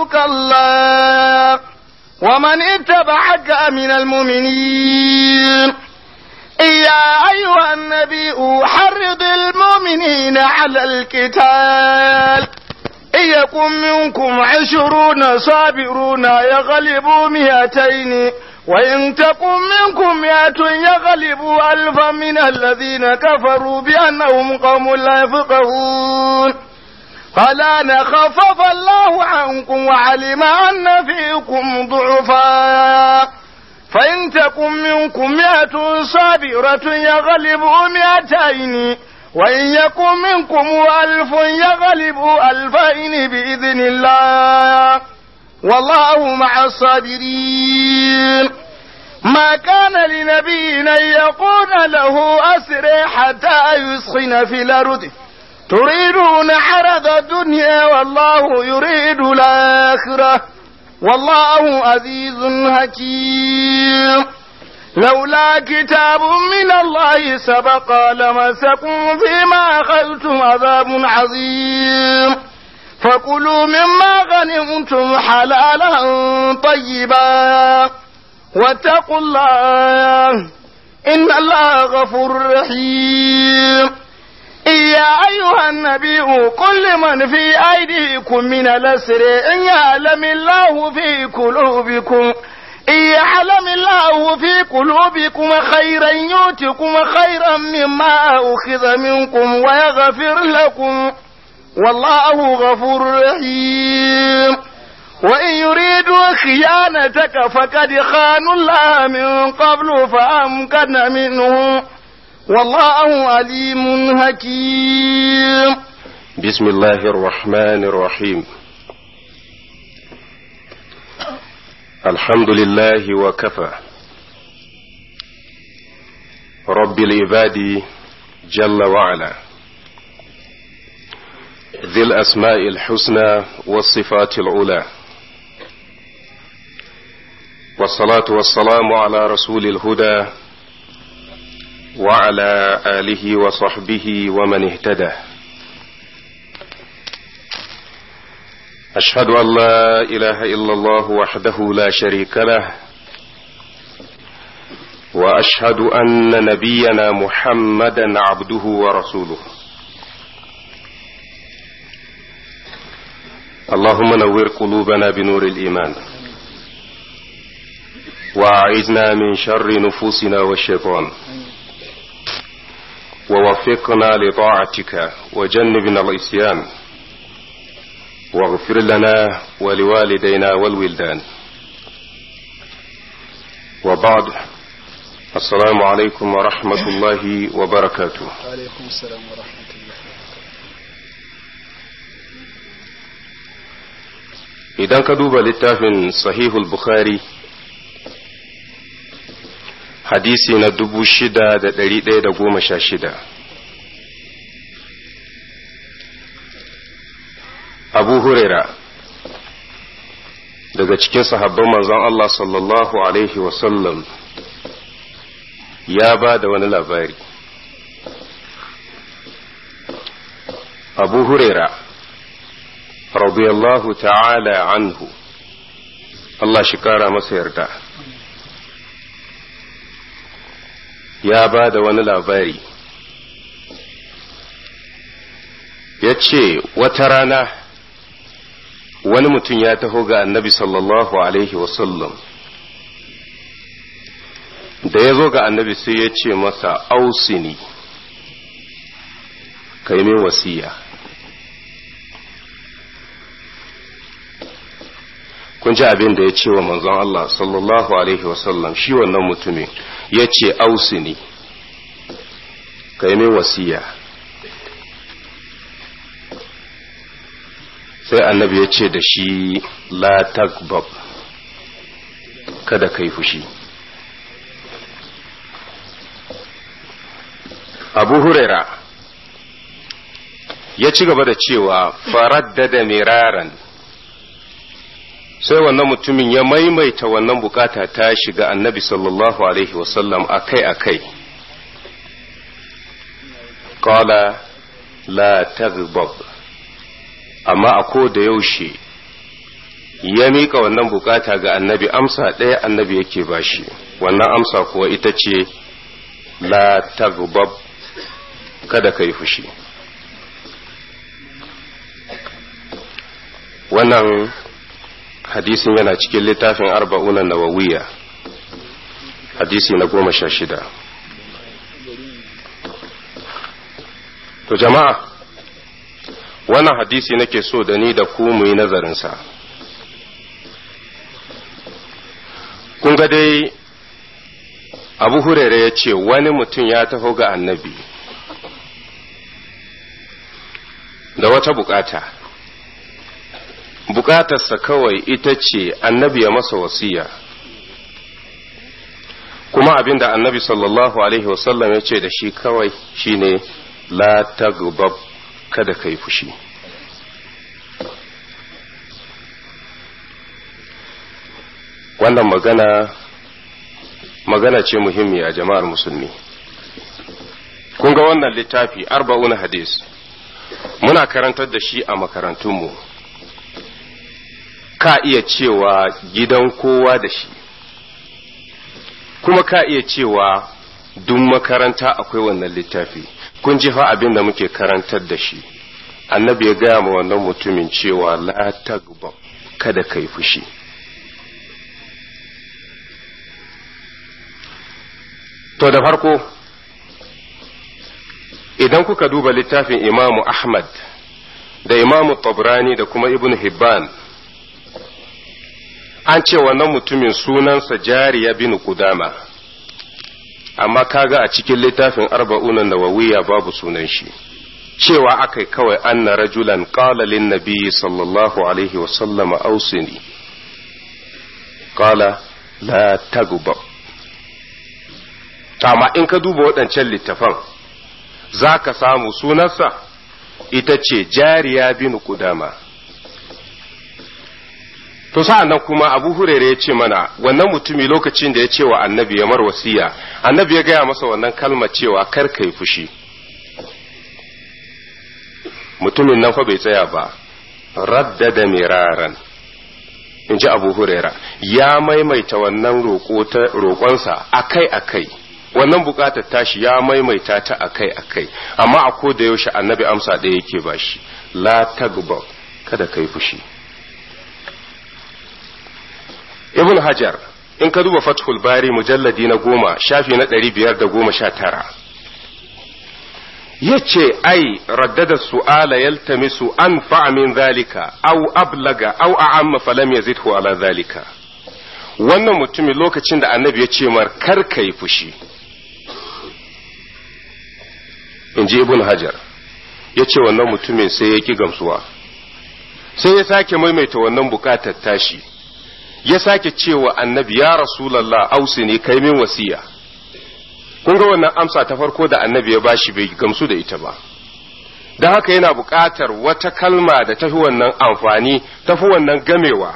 يحذرك الله ومن اتبعك من المؤمنين يا أيها النبي حرض المؤمنين على القتال إن يكن منكم عشرون صابرون يغلبوا مئتين وإن تكن منكم مئة يغلبوا ألفا من الذين كفروا بأنهم قوم لا يفقهون قال أنا خفف الله عنكم وعلم أن فيكم ضعفا فإن تكن منكم مئة صابرة يغلبوا مئتين وإن يكن منكم ألف يغلبوا ألفين بإذن الله والله مع الصابرين ما كان لنبي أن يكون له أسر حتى يسخن في الأرض تريدون عرض الدنيا والله يريد الآخرة والله عزيز حكيم لولا كتاب من الله سبق لمسكم فيما أخذتم عذاب عظيم فكلوا مما غنمتم حلالا طيبا واتقوا الله إن الله غفور رحيم يا أيها النبي قل من في أيديكم من الأسر إن يعلم الله في قلوبكم إن يعلم الله في قلوبكم خيرا يؤتكم خيرا مما أخذ منكم ويغفر لكم والله غفور رحيم وإن يريدوا خيانتك فقد خانوا الله من قبل فأمكن منهم والله عليم حكيم بسم الله الرحمن الرحيم الحمد لله وكفى رب العباد جل وعلا ذي الأسماء الحسنى والصفات العلى والصلاة والسلام على رسول الهدى وعلى آله وصحبه ومن اهتدى أشهد أن لا إله إلا الله وحده لا شريك له وأشهد أن نبينا محمدا عبده ورسوله اللهم نور قلوبنا بنور الإيمان وأعذنا من شر نفوسنا والشيطان ووفقنا لطاعتك وجنبنا العصيان واغفر لنا ولوالدينا والولدان وبعد السلام عليكم ورحمة الله وبركاته وعليكم السلام ورحمة الله idan ka duba littafin sahihul bukhari hadisi na dubu shida da ɗari ɗaya da goma sha shida abu huraira daga cikin sahabban manzon Allah sallallahu alaihi wasallam ya ba da wani labari abu huraira radiyallahu ta'ala anhu Allah shi kara masa yarda ya ba da wani labari ya ce wata rana wani mutum ya taho ga annabi sallallahu alaihi wasallam da ya zo ga annabi sai ya ce masa ausini ka yi min wasiya kun ji abin da ya ce wa manzon Allah sallallahu alaihi wasallam shi wannan mutumin ya ce ausini ka yi min wasiya sai annabi ya ce da shi la takbab kada ka yi fushi abu huraira ya ci gaba da cewa faraddada miraran sai wannan mutumin ya maimaita wannan bukata ta shiga annabi sallallahu alaihi wasallam akai-akai qala la taghdab amma a ko da yaushe ya miƙa wannan bukata ga annabi amsa ɗaya annabi yake bashi wannan amsa kuwa ita ce la tagbab kada ka yi fushi wannan hadisin yana cikin littafin arba'unan nawawiya hadisi na goma sha shida to jama'a wannan hadisi nake so da ni da ku mu yi nazarinsa kun ga dai abu hurere ya ce wani mutum ya taho ga annabi da wata bukata bukatarsa kawai ita ce annabi ya masa wasiya kuma abin da annabi sallallahu alaihi wasallam ya ce da shi kawai shine la tagbab kada ka yi fushi wannan magana magana ce muhimmi a jama'ar musulmi kun ga wannan littafi arba'una hadis muna karantar da shi a makarantunmu ka iya cewa gidan kowa da shi kuma ka iya cewa duk makaranta akwai wannan littafi kun ji fa abin da muke karantar da shi annabi ya gaya ma wannan mutumin cewa la tagba kada kai fushi to da farko idan kuka duba littafin imamu ahmad da imamu tabrani da kuma ibn hibban an ce wannan mutumin sunansa jariya bin kudama amma kaga a cikin littafin arba'unan nawawiya babu sunan shi cewa akai kawai anna rajulan qala lin nabi sallallahu alaihi wa sallama ausini qala la tagba amma in ka duba waɗancan littafan za ka samu sunansa ita ce jariya bin kudama to sa'an nan kuma abu hurere ya ce mana wannan mutumi lokacin da ya ce wa annabi ya mar wasiya annabi ya gaya masa wannan kalma cewa kar ka yi fushi mutumin nan fa bai tsaya ba raddada miraran in ji abu hurera ya maimaita wannan roƙonsa akai-akai wannan buƙatar tashi ya maimaita ta akai-akai amma a ko da yaushe annabi amsa ɗaya yake ba shi la tagba kada ka yi fushi ibn hajar in ka duba fathul bari mujalladi na goma shafi na ɗari biyar da goma sha tara ya ce ai raddada su'ala yaltamisu an min zalika au ablaga au a'amma falam yazidhu ala zalika wannan mutumin lokacin da annabi ya ce mar kar ka yi fushi in ji ibn hajar ya ce wannan mutumin sai ya ki gamsuwa sai ya sake maimaita wannan bukatar tashi ya sake cewa annabi ya rasulallah ausi ne kai min wasiya kun ga wannan amsa ta farko da annabi ya bashi bai gamsu da ita ba don haka yana buƙatar wata kalma da tafi wannan amfani tafi wannan gamewa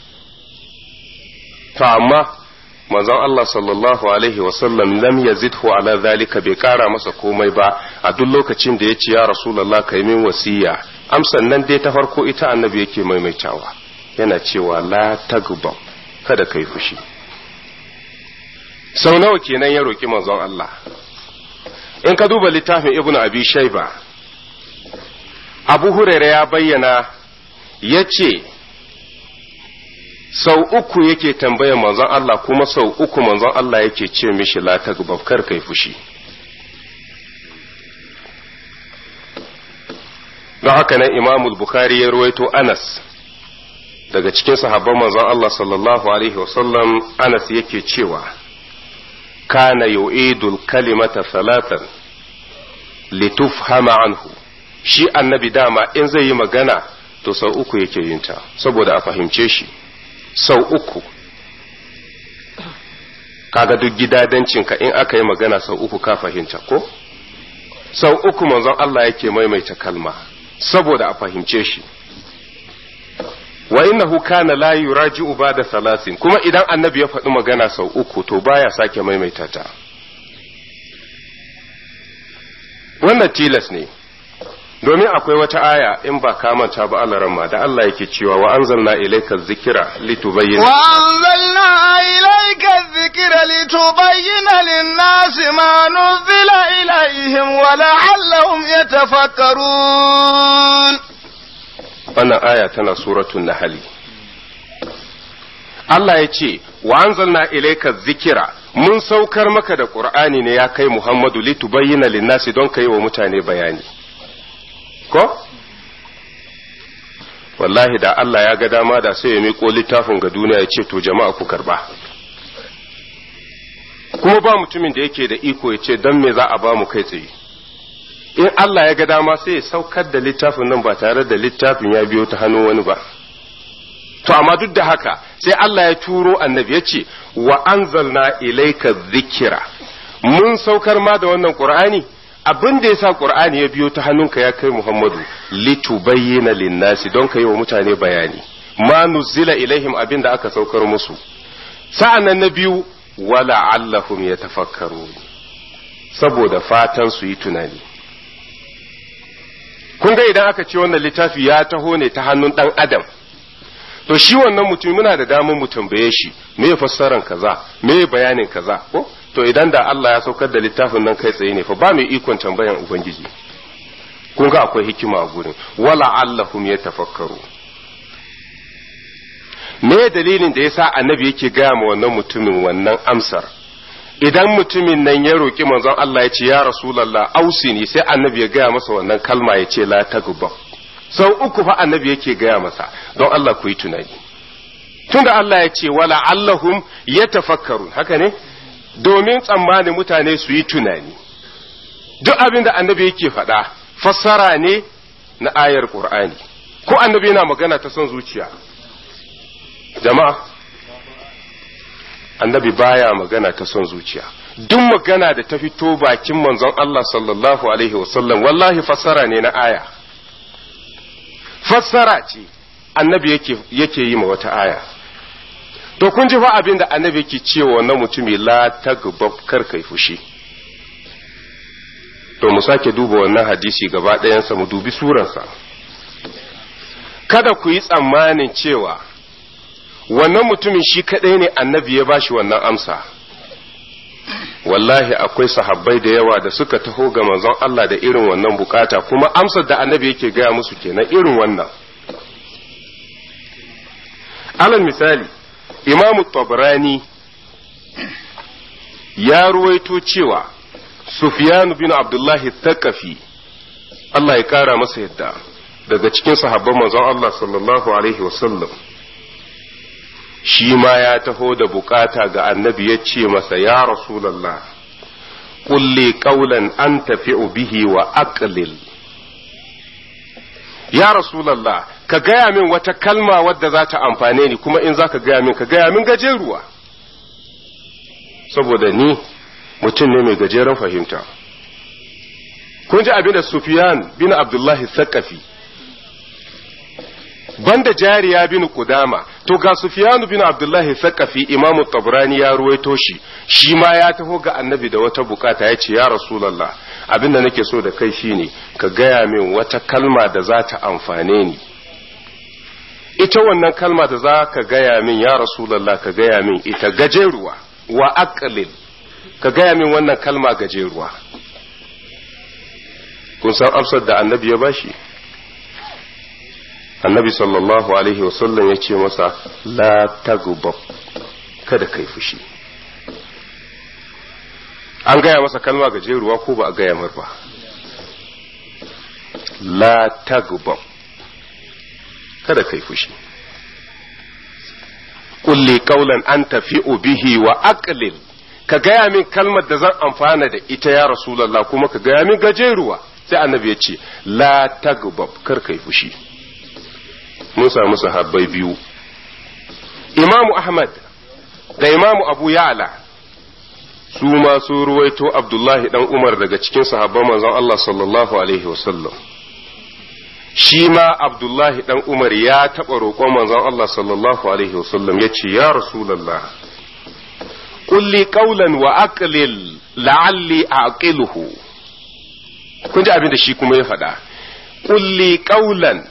to amma manzon Allah sallallahu alaihi wasallam lam yazidhu ala zalika bai kara masa komai ba a duk lokacin da ya ce ya rasulallah kai min wasiya amsan nan dai ta farko ita annabi yake maimaitawa yana cewa la tagba kada kai fushi sau nawa kenan ya roki manzon Allah in ka duba littafin ibnu abi shaiba abu huraira ya bayyana ya ce sau uku yake tambayar manzon Allah kuma sau uku manzon Allah yake ce mishi la tagba kar kai fushi don haka nan imamul bukhari ya ruwaito anas daga cikin sahabban manzon Allah sallallahu alaihi wasallam Anas yake cewa kana yu'idul kalimata salatan litufhama anhu shi annabi dama in zai yi magana to sau uku yake yin ta saboda a fahimce shi sau uku kaga duk gidadancinka in aka yi magana sau uku ka fahimta ko sau uku manzon Allah yake maimaita kalma saboda a fahimce shi wa innahu kana la yuraji'u ba'da salasin kuma idan annabi ya faɗi magana sau uku to baya sake maimaita ta wannan tilas ne domin akwai wata aya in ba ka manta ba Allah ramma da Allah yake cewa wa anzalna ilayka dhikra litubayyana وأنزلنا إليك الذكر لتبين للناس ما نزل إليهم ولعلهم يتفكرون wannan aya tana suratul nahli Allah ya ce wa anzalna ilayka dhikra mun saukar maka da qur'ani ne ya kai Muhammadu litubayyana lin-nasi don kai wa mutane bayani ko wallahi da Allah ya ga dama da sai ya miƙo littafin ga duniya ya ce to jama'a ku karba kuma ba mutumin da yake da iko ya ce don me za a ba mu kai tsaye in Allah ya ga dama sai ya saukar da littafin nan ba tare da littafin ya biyo ta hannun wani ba to amma duk da haka sai Allah ya turo annabi ya ce wa anzalna ilayka dhikra mun saukar ma da wannan qur'ani abin da yasa qur'ani ya biyo ta hannunka ya kai Muhammadu litubayyana linnasi don ka yi wa mutane bayani ma nuzila ilaihim abin da aka saukar musu sa'annan na biyu wala allahum yatafakkarun saboda fatan su yi tunani kun ga idan aka ce wannan littafi ya taho ne ta hannun dan adam to shi wannan mutum muna da damar mu tambaye shi me fassaran kaza me bayanin kaza ko to idan da Allah ya saukar da littafin nan kai tsaye ne fa ba mai ikon tambayan ubangiji kun ga akwai hikima a gurin wala allahum yatafakkaru me dalilin da yasa annabi yake gaya ma wannan mutumin wannan amsar idan mutumin nan ya roki manzon Allah ya ce ya rasulullah ausini sai annabi ya gaya masa wannan kalma ya ce la tagba sau uku fa annabi yake gaya masa don Allah ku yi tunani tunda Allah ya ce wala allahum yatafakkarun haka ne domin tsammanin mutane su yi tunani duk abin da annabi yake faɗa fassara ne na ayar Qur'ani ko annabi yana magana ta son zuciya jama'a annabi baya magana ta son zuciya duk magana da ta fito bakin manzon Allah sallallahu alaihi wasallam wallahi fassara ne na aya fassara ce annabi yake yake yi ma wata aya to kun ji fa abin da annabi yake cewa wannan mutumi la tagbab kar kai fushi to mu sake duba wannan hadisi gaba ɗayansa mu dubi suransa kada ku yi tsammanin cewa wannan mutumin shi kaɗai ne annabi ya bashi wannan amsa wallahi akwai sahabbai da yawa da suka taho ga manzon Allah da irin wannan bukata kuma amsar da annabi yake gaya musu kenan irin wannan alal misali imamu tabrani ya ruwaito cewa sufyan bin abdullahi thaqafi Allah ya kara masa yadda daga cikin sahabban manzon Allah sallallahu alaihi wasallam shi ma ya taho da bukata ga annabi ya ce masa ya rasulallah kulli qawlan an tafi'u bihi wa aqlil ya rasulallah ka gaya min wata kalma wadda za ta amfane ni kuma in za ka gaya min ka gaya min gajeruwa saboda ni mutum ne mai gajeren fahimta kun ji abin da Sufyan bin Abdullahi Sakafi banda jariya bin Kudama to ga Sufyan bin Abdullahi Sakafi Imamu Tabrani ya ruwaito shi shi ma ya taho ga Annabi da wata bukata ya ce ya Rasulullah abin da nake so da kai shine ka gaya min wata kalma da za ta amfane ni ita wannan kalma da za ka gaya min ya Rasulullah ka gaya min ita gajeruwa wa aqlil ka gaya min wannan kalma gajeruwa kun san amsar da annabi ya bashi annabi sallallahu alaihi wasallam ya ce masa la tagubab kada kai fushi an gaya masa kalma gajeruwa ko ba a gaya mar ba la tagubab kada kai fushi kulli qawlan an tafi'u bihi wa aqlil ka gaya min kalmar da zan amfana da ita ya rasulullah kuma ka gaya min gajeruwa sai annabi ya ce la tagbab kar kai fushi mun samu sahabbai biyu imamu ahmad da imamu abu ya'la su ma su ruwaito abdullahi dan umar daga cikin sahabban manzon Allah sallallahu alaihi wasallam shi ma abdullahi dan umar ya taɓa roƙon manzon Allah sallallahu alaihi wasallam ya ce ya rasulallah kulli qawlan wa aqlil la'alli aqiluhu kun ji abin da shi kuma ya faɗa kulli qawlan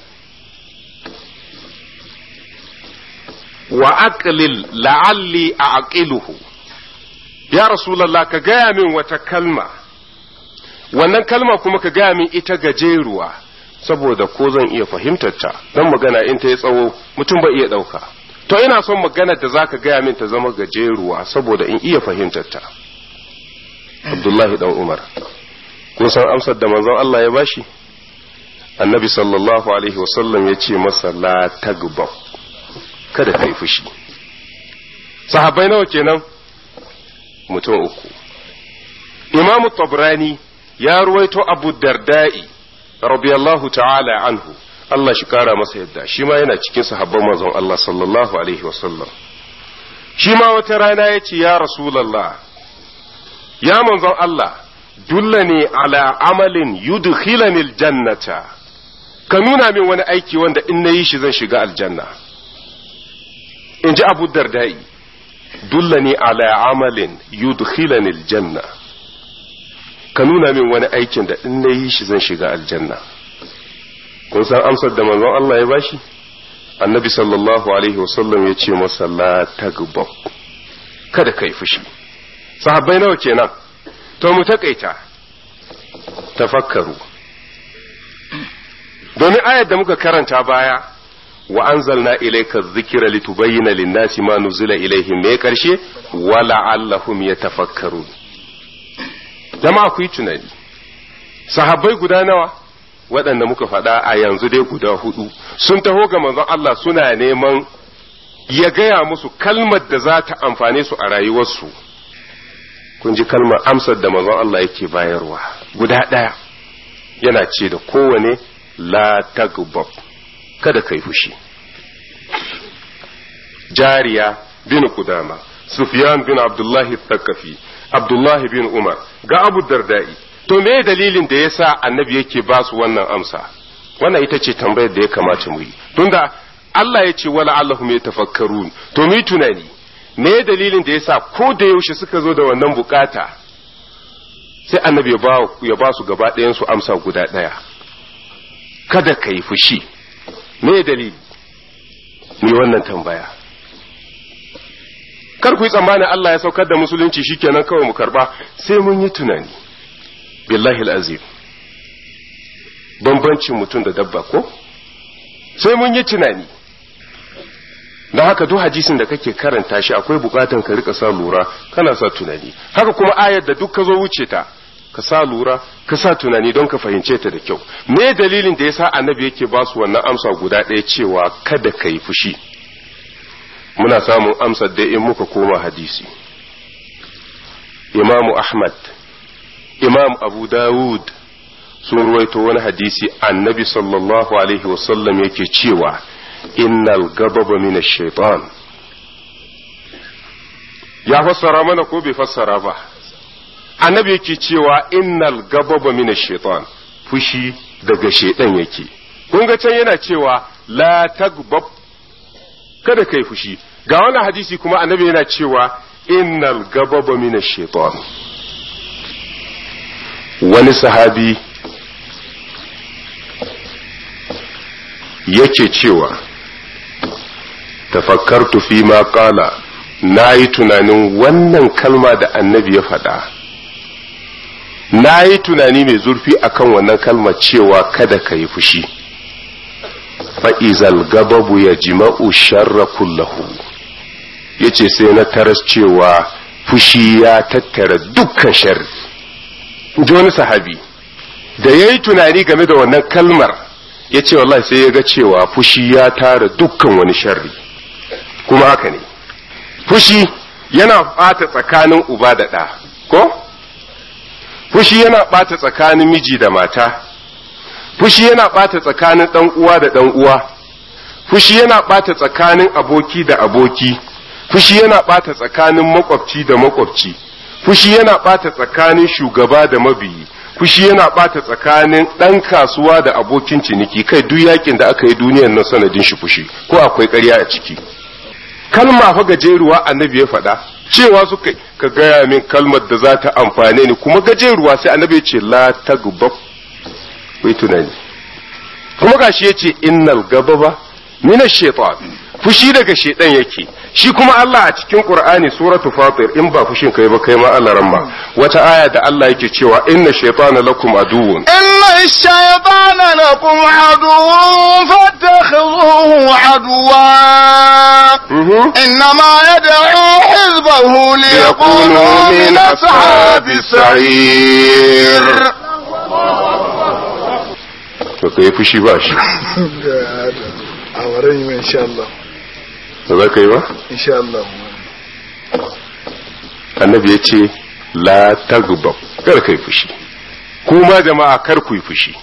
wa aqlil la'alli a'qiluhu ya rasulullah ka gaya min wata kalma wannan kalma kuma ka gaya min ita gajeruwa saboda ko zan iya fahimtar ta dan magana in ta yi tsawo mutum bai iya ɗauka to ina son maganar da zaka gaya min ta zama gajeruwa saboda in iya fahimtar ta Abdullahi dan Umar kun san amsar da manzon Allah ya bashi annabi sallallahu alaihi wasallam ya ce masa la tagbab kada ka yi fushi sahabbai nawa kenan mutum uku imamu tabrani ya ruwaito abu darda'i radiyallahu ta'ala anhu Allah shi kara masa yadda shi ma yana cikin sahabban manzon Allah sallallahu alaihi wasallam shi ma wata rana ya ce ya rasulallah ya manzon Allah dullani ala amalin yudkhilani aljannata ka nuna min wani aiki wanda in nayi shi zan shiga aljanna in ji abu dardai dullani ala amalin yudkhilani aljanna ka nuna min wani aikin da in nayi shi zan shiga aljanna kun san amsar da manzon Allah ya bashi annabi sallallahu alaihi wasallam ya ce masa la tagbab kada kai fushi sahabbai nawa kenan to mu takaita tafakkaru domin ayar da muka karanta baya wa anzalna ilayka dhikra litubayyana lin-nasi ma nuzila ilayhim me karshe wala allahum yatafakkarun jama'a ku yi tunani sahabbai guda nawa waɗanda muka faɗa a yanzu dai guda hudu sun taho ga manzon Allah suna neman ya gaya musu kalmar da za ta amfane su a rayuwarsu kun ji kalmar amsar da manzon Allah yake bayarwa guda ɗaya yana ce da kowane la tagbab kada kai fushi jariya bin kudama sufyan bin abdullahi thakafi abdullahi bin umar ga abu dardai to me dalilin da yasa annabi yake ba su wannan amsa wannan ita ce tambayar da ya kamata mu yi tunda Allah ya ce wala allahum yatafakkarun to mi tunani me dalilin da yasa ko da yaushe suka zo da wannan bukata sai annabi ya ba ya ba su gaba ɗayan su amsa guda ɗaya kada ka yi fushi me dalili mu yi wannan tambaya kar ku yi tsammanin Allah ya saukar da musulunci shikenan kawai mu karba sai mun yi tunani billahi azim bambancin mutum da dabba ko sai mun yi tunani don haka duk hadisin da kake karanta shi akwai bukatan ka rika sa lura kana sa tunani haka kuma ayar da duk ka zo wuce ta ka sa lura ka sa tunani don ka fahimce ta da kyau me dalilin da yasa annabi yake ba su wannan amsa guda ɗaya cewa kada ka yi fushi muna samun amsar da in muka koma hadisi imamu ahmad imam abu dawud sun ruwaito wani hadisi annabi sallallahu alaihi wasallam yake cewa innal gababa min shaitan ya fassara mana ko bai fassara ba annabi yake cewa innal gababa min shaitan fushi daga shaitan yake kun ga can yana cewa la tagbab kada kai fushi ga wannan hadisi kuma annabi yana cewa innal gababa min shaitan wani sahabi yake cewa tafakkartu fi ma qala na yi tunanin wannan kalma da annabi ya faɗa na yi tunani mai zurfi akan wannan kalma cewa kada ka yi fushi fa'izal gababu ya jima'u sharra kullahu ya ce sai na taras cewa fushi ya tattara dukkan sharri ji wani sahabi da ya yi tunani game da wannan kalmar ya ce wallahi sai ya ga cewa fushi ya tara dukkan wani sharri kuma haka ne fushi yana ɓata tsakanin uba da ɗa ko fushi yana ɓata tsakanin miji da mata fushi yana ɓata tsakanin ɗan uwa da ɗan uwa fushi yana ɓata tsakanin aboki da aboki fushi yana ɓata tsakanin makwabci da makwabci fushi yana ɓata tsakanin shugaba da mabiyi fushi yana ɓata tsakanin ɗan kasuwa da abokin ciniki kai duk yakin da aka yi duniyar nan sanadin shi fushi ko akwai ƙarya a ciki kalma fa gajeruwa annabi ya faɗa cewa suka ka gaya min kalmar da za ta amfane ni kuma gajeruwa sai annabi ya ce la tagbab wai tunani kuma gashi yace innal ghadaba min ash-shaytan fushi daga shaytan yake shi kuma Allah a cikin Qur'ani suratu Fatir in ba fushin kai ba kai ma Allah ramma wata aya da Allah yake cewa inna shaytana lakum aduwwun إن الشيطان لكم عدو فاتخذوه عدوا Mhm. إنما يدعو حزبه ليكونوا من أصحاب السعير to kai fushi ba shi a wurin yi insha Allah ba za ka yi ba insha Allah annabi ya ce la tagbab kar kai fushi kuma jama'a kar ku yi fushi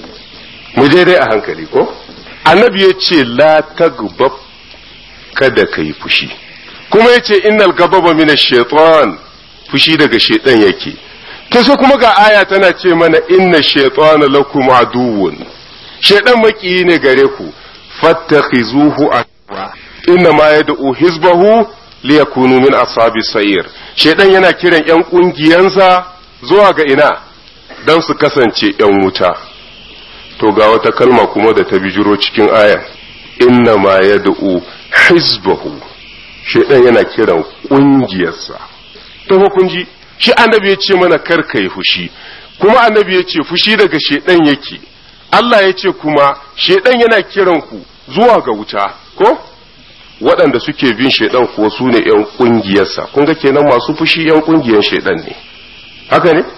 mu je dai a hankali ko annabi ya ce la tagbab kada ka yi fushi kuma ya ce innal gababa min shaitan fushi daga shaitan yake to sai kuma ga aya tana ce mana inna shaitana lakum aduwwun shaitan makiyi ne gare ku fattakhizuhu aduwwa inna ma yad'u hizbahu liyakunu min ashabi sayir shaitan yana kiran yan kungiyansa zuwa ga ina dan su kasance yan wuta to ga wata kalma kuma da ta bijiro cikin aya inna ma yad'u hizbahu shaitan yana kiran kungiyarsa to fa kun ji shi annabi ya ce mana kar ka yi fushi kuma annabi ya ce fushi daga shaitan yake Allah ya ce kuma shaitan yana kiran ku zuwa ga wuta ko waɗanda suke bin shaitan kuwa su ne ‘yan ƙungiyarsa kun ga kenan masu fushi ‘yan ƙungiyar shaitan ne haka ne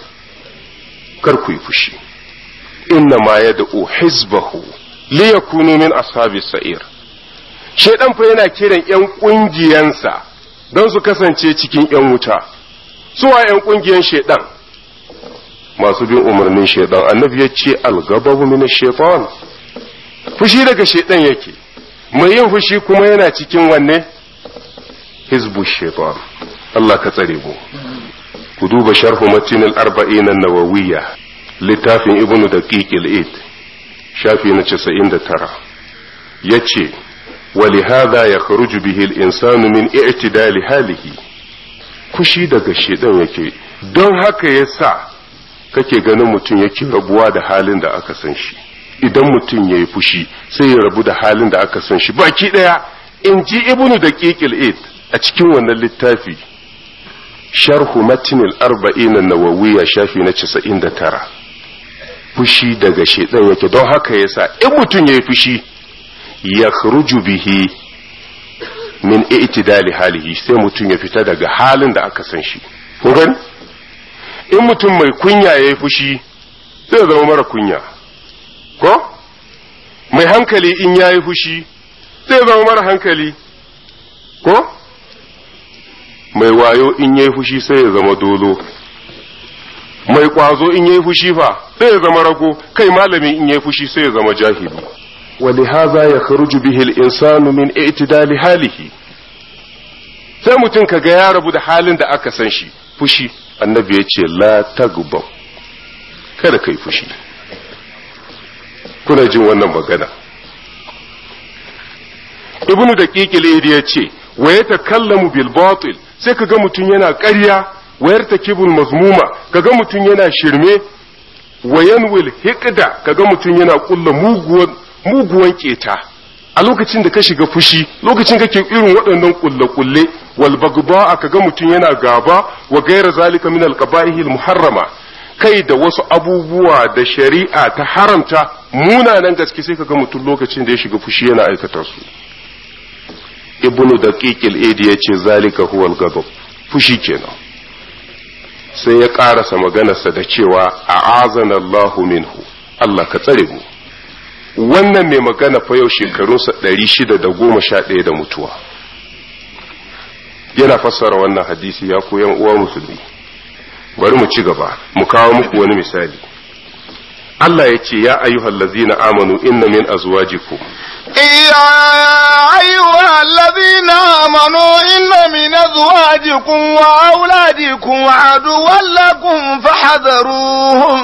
kar ku yi fushi inna ma ya da'u hizbahu li yakunu min ashabi sa'ir shaitan fa yana kiran ‘yan ƙungiyansa don su kasance cikin ‘yan wuta suwa ‘yan ƙungiyar shaitan masu bin umarnin shaitan annabi ya ce algababu min shaitan fushi daga shaitan yake mai yin fushi kuma yana cikin wanne hizbu shaitan Allah ka tsare mu ku duba sharhu matin al-arba'in an-nawawiyya littafin ibnu daqiq al-id shafi na 99 yace ولهذا يخرج به الإنسان من اعتدال حاله fushi daga shedan yake don haka yasa kake ganin mutum yake rabuwa da halin da aka san shi idan mutum yayi fushi sai ya rabu da halin da aka san shi baki daya in ji ibnu daqiqil id a cikin wannan littafi sharhu matnil arba'in an-nawawiyya shafi na 99 fushi daga shedan yake don haka yasa in mutum yayi fushi yakhruju bihi min i'tidali halihi sai mutum ya fita daga halin da aka san shi kun gani in mutum mai kunya yayi fushi zai zama mara kunya ko mai hankali in yayi fushi zai zama mara hankali ko mai wayo in yayi fushi sai ya zama dolo mai kwazo in yayi fushi fa sai ya zama rago kai malami in yayi fushi sai ya zama jahili ولهذا يخرج به الإنسان من اعتدال حاله sai mutum ka ga ya rabu da halin da aka san shi fushi annabi ya ce la tagbab kada kai fushi kuna jin wannan magana ibnu daqiqil ya ce wa yatakallamu bil batil sai kaga mutum yana ƙarya wayar takibul mazmuma kaga mutum yana shirme wayanwil hiqda kaga mutum yana kulla muguwan muguwan keta a lokacin da ka shiga fushi lokacin kake irin waɗannan kulle-kulle wal bagba kaga mutum yana gaba wa gaira zalika min al qaba'ihil muharrama kai da wasu abubuwa da shari'a ta haramta munanan gaske sai kaga mutum lokacin da ya shiga fushi yana aikata su ibnu daqiqil idi yace zalika huwa al ghadab fushi kenan sai ya karasa maganarsa da cewa a'azana Allahu minhu Allah ka tsare mu wannan mai magana fa yau shekarunsa ɗari shida da goma sha ɗaya da mutuwa yana fassara wannan hadisi ya koyan uwa musulmi bari mu ci gaba mu kawo muku wani misali Allah ya ce ya ayyuhal ladzina amanu inna min azwajikum يا أيها الذين آمنوا إن من أزواجكم وأولادكم عدوا لكم فاحذروهم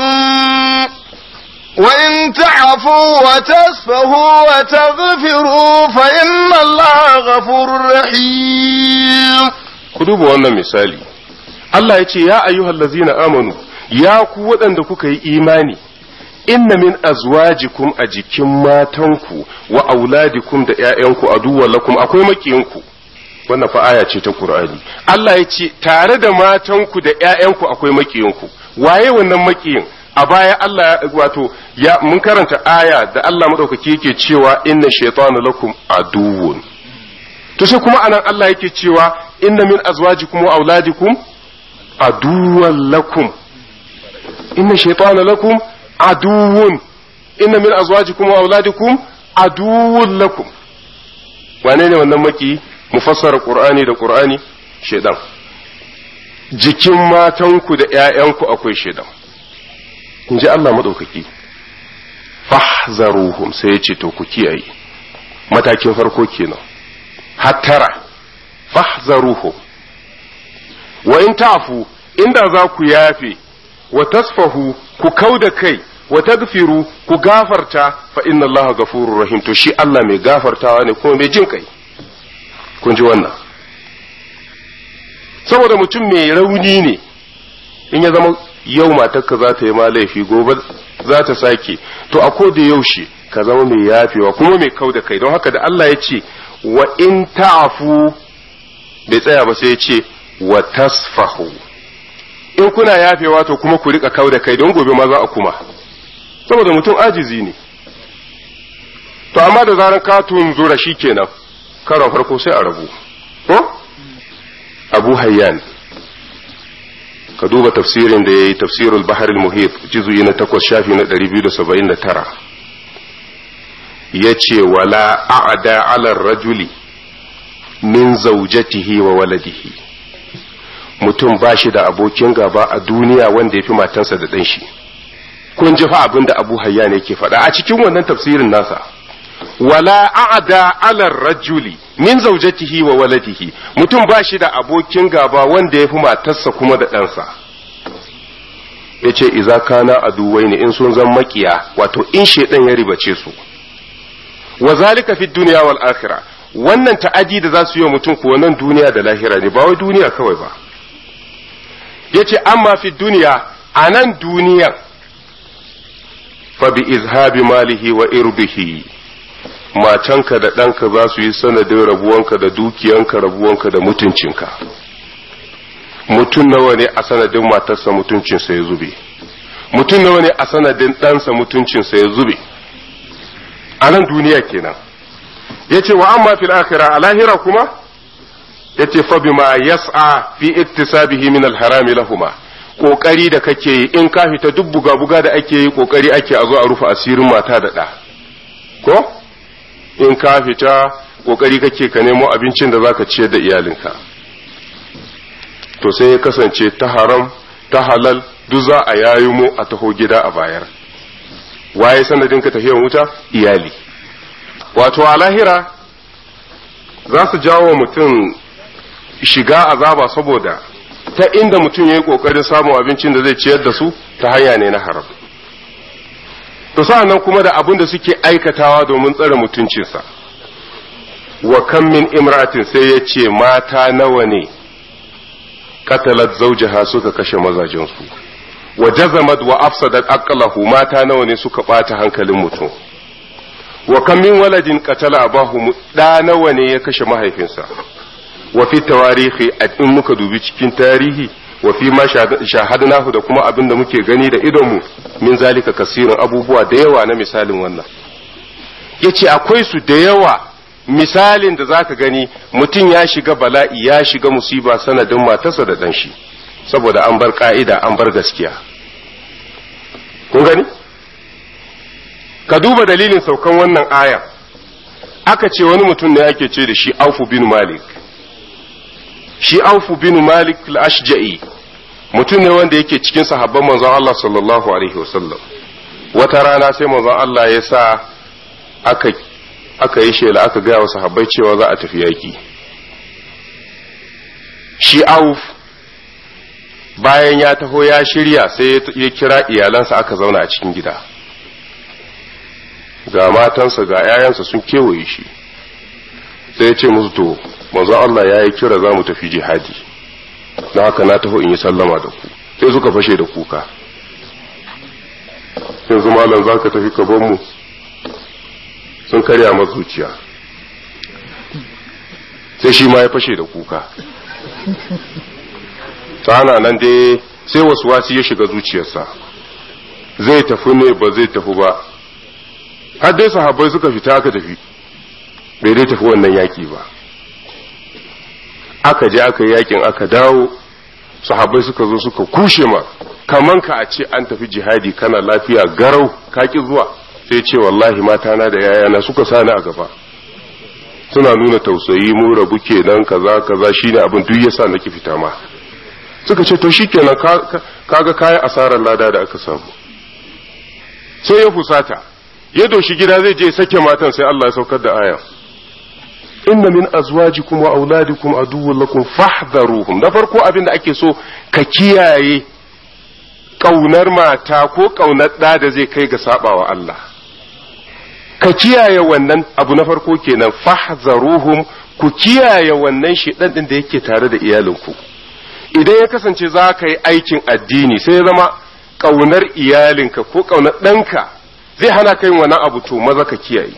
وإن تعفوا وتصفهوا وتغفروا فإن الله غفور رحيم ku duba wannan misali Allah ya ce ya ayyuhal ladzina amanu ya ku waɗanda kuka yi imani inna min azwajikum a jikin matanku wa auladikum da ƴaƴanku aduwwan lakum akwai makiyinku wannan fa aya ce ta Qur'ani Allah ya ce tare da matanku da ƴaƴanku akwai makiyinku waye wannan makiyin a baya Allah wato ya mun karanta aya da Allah madaukaki yake cewa inna shaytana lakum aduwwun to sai kuma anan Allah yake cewa inna min azwajikum wa auladikum aduwwan lakum inna shaytana lakum aduwwun inna min azwajikum wa auladikum aduwwun lakum wane ne wannan maki mufassara qur'ani da qur'ani shedan jikin matanku da ƴaƴanku akwai shedan in ji Allah maɗaukaki fahzaruhum sai ya ce to ku kiyaye matakin farko kenan hattara fahzaruhum wa in tafu inda za ku yafe wa tasfahu ku kau da kai wa tagfiru ku gafarta fa inna Allah gafurur rahim to shi Allah mai gafartawa ne kuma mai jin kai kun ji wannan saboda mutum mai rauni ne in ya zama yau matarka za ta yi ma laifi gobe za ta sake to a da yaushe ka zama mai yafewa kuma mai kau da kai don haka da Allah ya ce wa in ta'afu bai tsaya ba sai ya ce wa tasfahu in kuna yafewa to kuma ku rika kau da kai don gobe ma za a kuma saboda mutum ajizi ne to amma da zaran ka tunzura shi kenan karon farko sai a rabu ko abu hayyan ka duba tafsirin da ya yi tafsirul bahar muhit jizuyi na takwas shafi na 279 ya ce wala a'ada alar rajuli min zaujatihi wa waladihi mutum ba shi da abokin gaba a duniya wanda ya fi matansa da ɗan shi kun ji fa abin da abu hayyan yake faɗa a cikin wannan tafsirin nasa wala a'da ala rajuli min zaujatihi wa waladihi mutum ba shi da abokin gaba wanda ya fi matarsa kuma da ɗansa ya ce iza kana aduwai ne in sun zan makiya wato in shaidan ya ribace su wa zalika fi duniya wal akhirah wannan ta'adi da za su yi wa mutum ko nan duniya da lahira ne ba wai duniya kawai ba yace amma fi duniya a nan duniyan fa bi izhabi malihi wa irbihi matanka da ɗanka za su yi sanadin rabuwanka da dukiyanka rabuwanka da mutuncinka mutum nawa ne a sanadin matarsa mutuncinsa ya zube mutum nawa ne a sanadin ɗansa mutuncinsa ya zube a nan duniya kenan ya ce wa amma fil akhira a lahira kuma ya ce fa bima yas'a fi iktisabihi min alharami lahuma kokari da kake yi in ka fita duk buga-buga da ake yi kokari ake a zo a rufe asirin mata da ɗa ko in ka fita kokari kake ka nemo abincin da zaka ciyar da iyalinka to sai ya kasance ta haram ta halal duk za a yayi mu a taho gida a bayar waye sanadin ka tafiyan wuta iyali wato a lahira za su jawo mutum shiga azaba saboda ta inda mutum ya yi kokarin samun abincin da zai ciyar da su ta hanya ne na haram to sa'annan kuma da abin da suke aikatawa domin tsare mutuncinsa wa kan min imratin sai ya ce mata nawa ne katalat zaujaha suka kashe mazajensu wa jazamat wa afsadat aqlahu mata nawa ne suka bata hankalin mutum wa kan min waladin qatala abahu da nawa ne ya kashe mahaifinsa wa fi tawarihi in muka dubi cikin tarihi wa fi ma shahadnahu da kuma abin da muke gani da idonmu min zalika kasirin abubuwa da yawa na misalin wannan yace akwai su da yawa misalin da zaka gani mutum ya shiga bala'i ya shiga musiba sanadin matarsa da dan shi saboda an bar ka'ida an bar gaskiya kun gani ka duba dalilin saukan wannan aya aka ce wani mutum ne ake ce da shi aufu bin malik shi aufu bin malik al-ashja'i mutum ne wanda yake cikin sahabban manzon Allah sallallahu alaihi wasallam wata rana sai manzon Allah ya sa aka aka yi shela aka gaya wa sahabbai cewa za a tafi yaki shi auf bayan ya taho ya shirya sai ya kira iyalansa aka zauna a cikin gida ga matansa ga 'ya'yansa sun kewaye shi sai ya ce musu to manzo Allah ya yi kira za mu tafi jihadi na haka na taho in yi sallama da ku sai suka fashe da kuka yanzu malam za ka tafi mu sun karya masa zuciya sai shi ma ya fashe da kuka ana nan dai sai wasu wasi ya shiga zuciyarsa zai tafi ne ba zai tafi ba har dai sahabbai suka fita aka tafi bai dai tafi wannan yaki ba aka je aka yi yakin aka dawo sahabbai suka zo suka kushe ma kaman ka a ce an tafi jihadi kana lafiya garau ka ki zuwa sai ce wallahi mata na da yayana suka sani a gaba suna nuna tausayi mu rabu kenan kaza kaza shine abin duk yasa nake fita ma suka ce to shikenan kaga kayan asarar lada da aka samu sai ya fusata ya doshi gida zai je sake matan sai Allah ya saukar da aya inna min azwajikum wa auladikum aduwwun lakum fahdharuhum da farko abin da ake so ka kiyaye kaunar mata ko kaunar da da zai kai ga sabawa Allah ka kiyaye wannan abu na farko kenan fahdharuhum ku kiyaye wannan shedan din da yake tare da iyalinku idan ya kasance za ka yi aikin addini sai ya zama kaunar iyalinka ko kaunar ɗanka zai hana ka yin wannan abu to maza ka kiyaye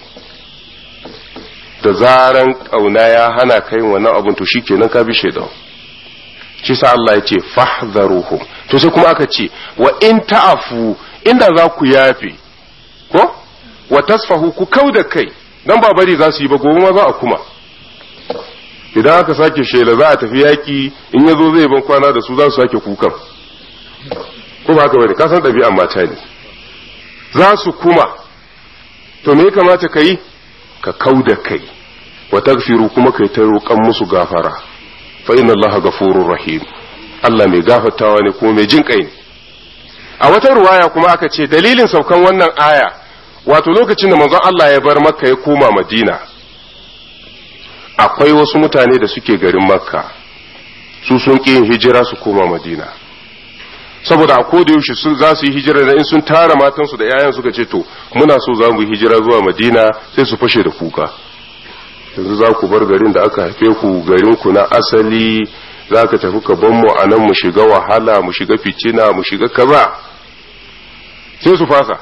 da zaran kauna ya hana ka yin wannan abun to shikenan ka bi shaidan shi sa Allah ya ce fahdharuhum to sai kuma aka ce wa in ta'afu inda za ku yafe ko wa tasfahu ku kauda kai dan ba bari za su yi ba gobe ma za a kuma idan aka sake shela za a tafi yaki in yazo zai ban kwana da su za su sake kukan ko ba haka bane ka san ɗabi'an mata ne za su kuma to me ya kamata ka yi ka kau da kai wa tagfiru kuma kai ta roƙan musu gafara fa inna allaha ghafurur rahim Allah mai gafartawa ne kuma mai jin kai ne a wata ruwaya kuma aka ce dalilin saukan wannan aya wato lokacin da manzon Allah ya bar makka ya koma madina akwai wasu mutane da suke garin makka su sun ƙi yin hijira su koma madina saboda a koda yaushe sun za su yi hijira da in sun tara matansu da 'ya'yan suka ce to muna so za mu yi hijira zuwa madina sai su fashe da kuka yanzu za ku bar garin da aka haife ku garin ku na asali za ka tafi ka ban mu a nan mu shiga wahala mu shiga ficina mu shiga kaza sai su fasa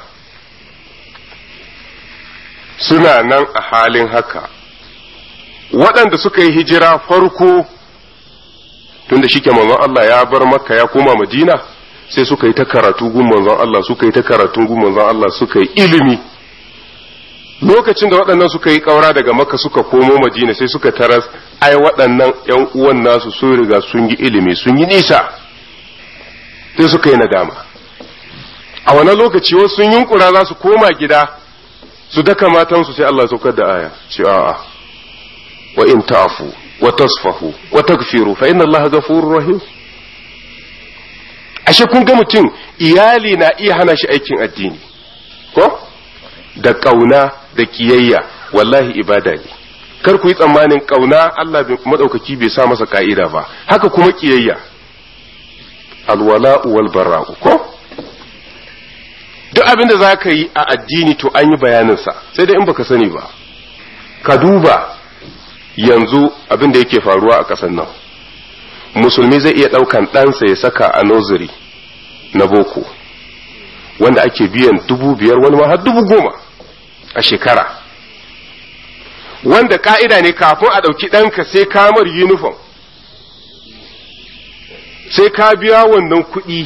suna nan a halin haka waɗanda suka yi hijira farko tunda shike manzon Allah ya bar makka ya koma madina sai suka yi ta karatu gun manzon Allah suka yi ta karatun gun manzon Allah suka yi ilimi lokacin da waɗannan suka yi ƙaura daga makka suka komo madina sai suka taras ai waɗannan ƴan uwan nasu sun riga sun yi ilimi sun yi nisa sai suka yi nadama a wannan lokaci wasu sun yunkura za su koma gida su daka matansu sai Allah ya saukar da aya ce a'a wa in ta'fu wa tasfahu wa tagfiru fa inna Allah ghafurur rahim ashe kun ga mutum iyali na iya hana shi aikin addini ko da kauna da kiyayya wallahi ibada ne kar ku yi tsammanin kauna Allah madaukaki bai sa masa ka'ida ba haka kuma kiyayya alwala'u wal bara'u ko duk abin da za ka yi a addini to an yi bayaninsa sai dai in baka sani ba ka duba yanzu abin da yake faruwa a ƙasar nan musulmi zai iya ɗaukan ɗansa ya saka a noziri na boko wanda ake biyan dubu biyar wani ma har dubu goma a shekara wanda ka'ida ne kafin a ɗauki ɗanka sai kamar uniform sai ka biya wannan kuɗi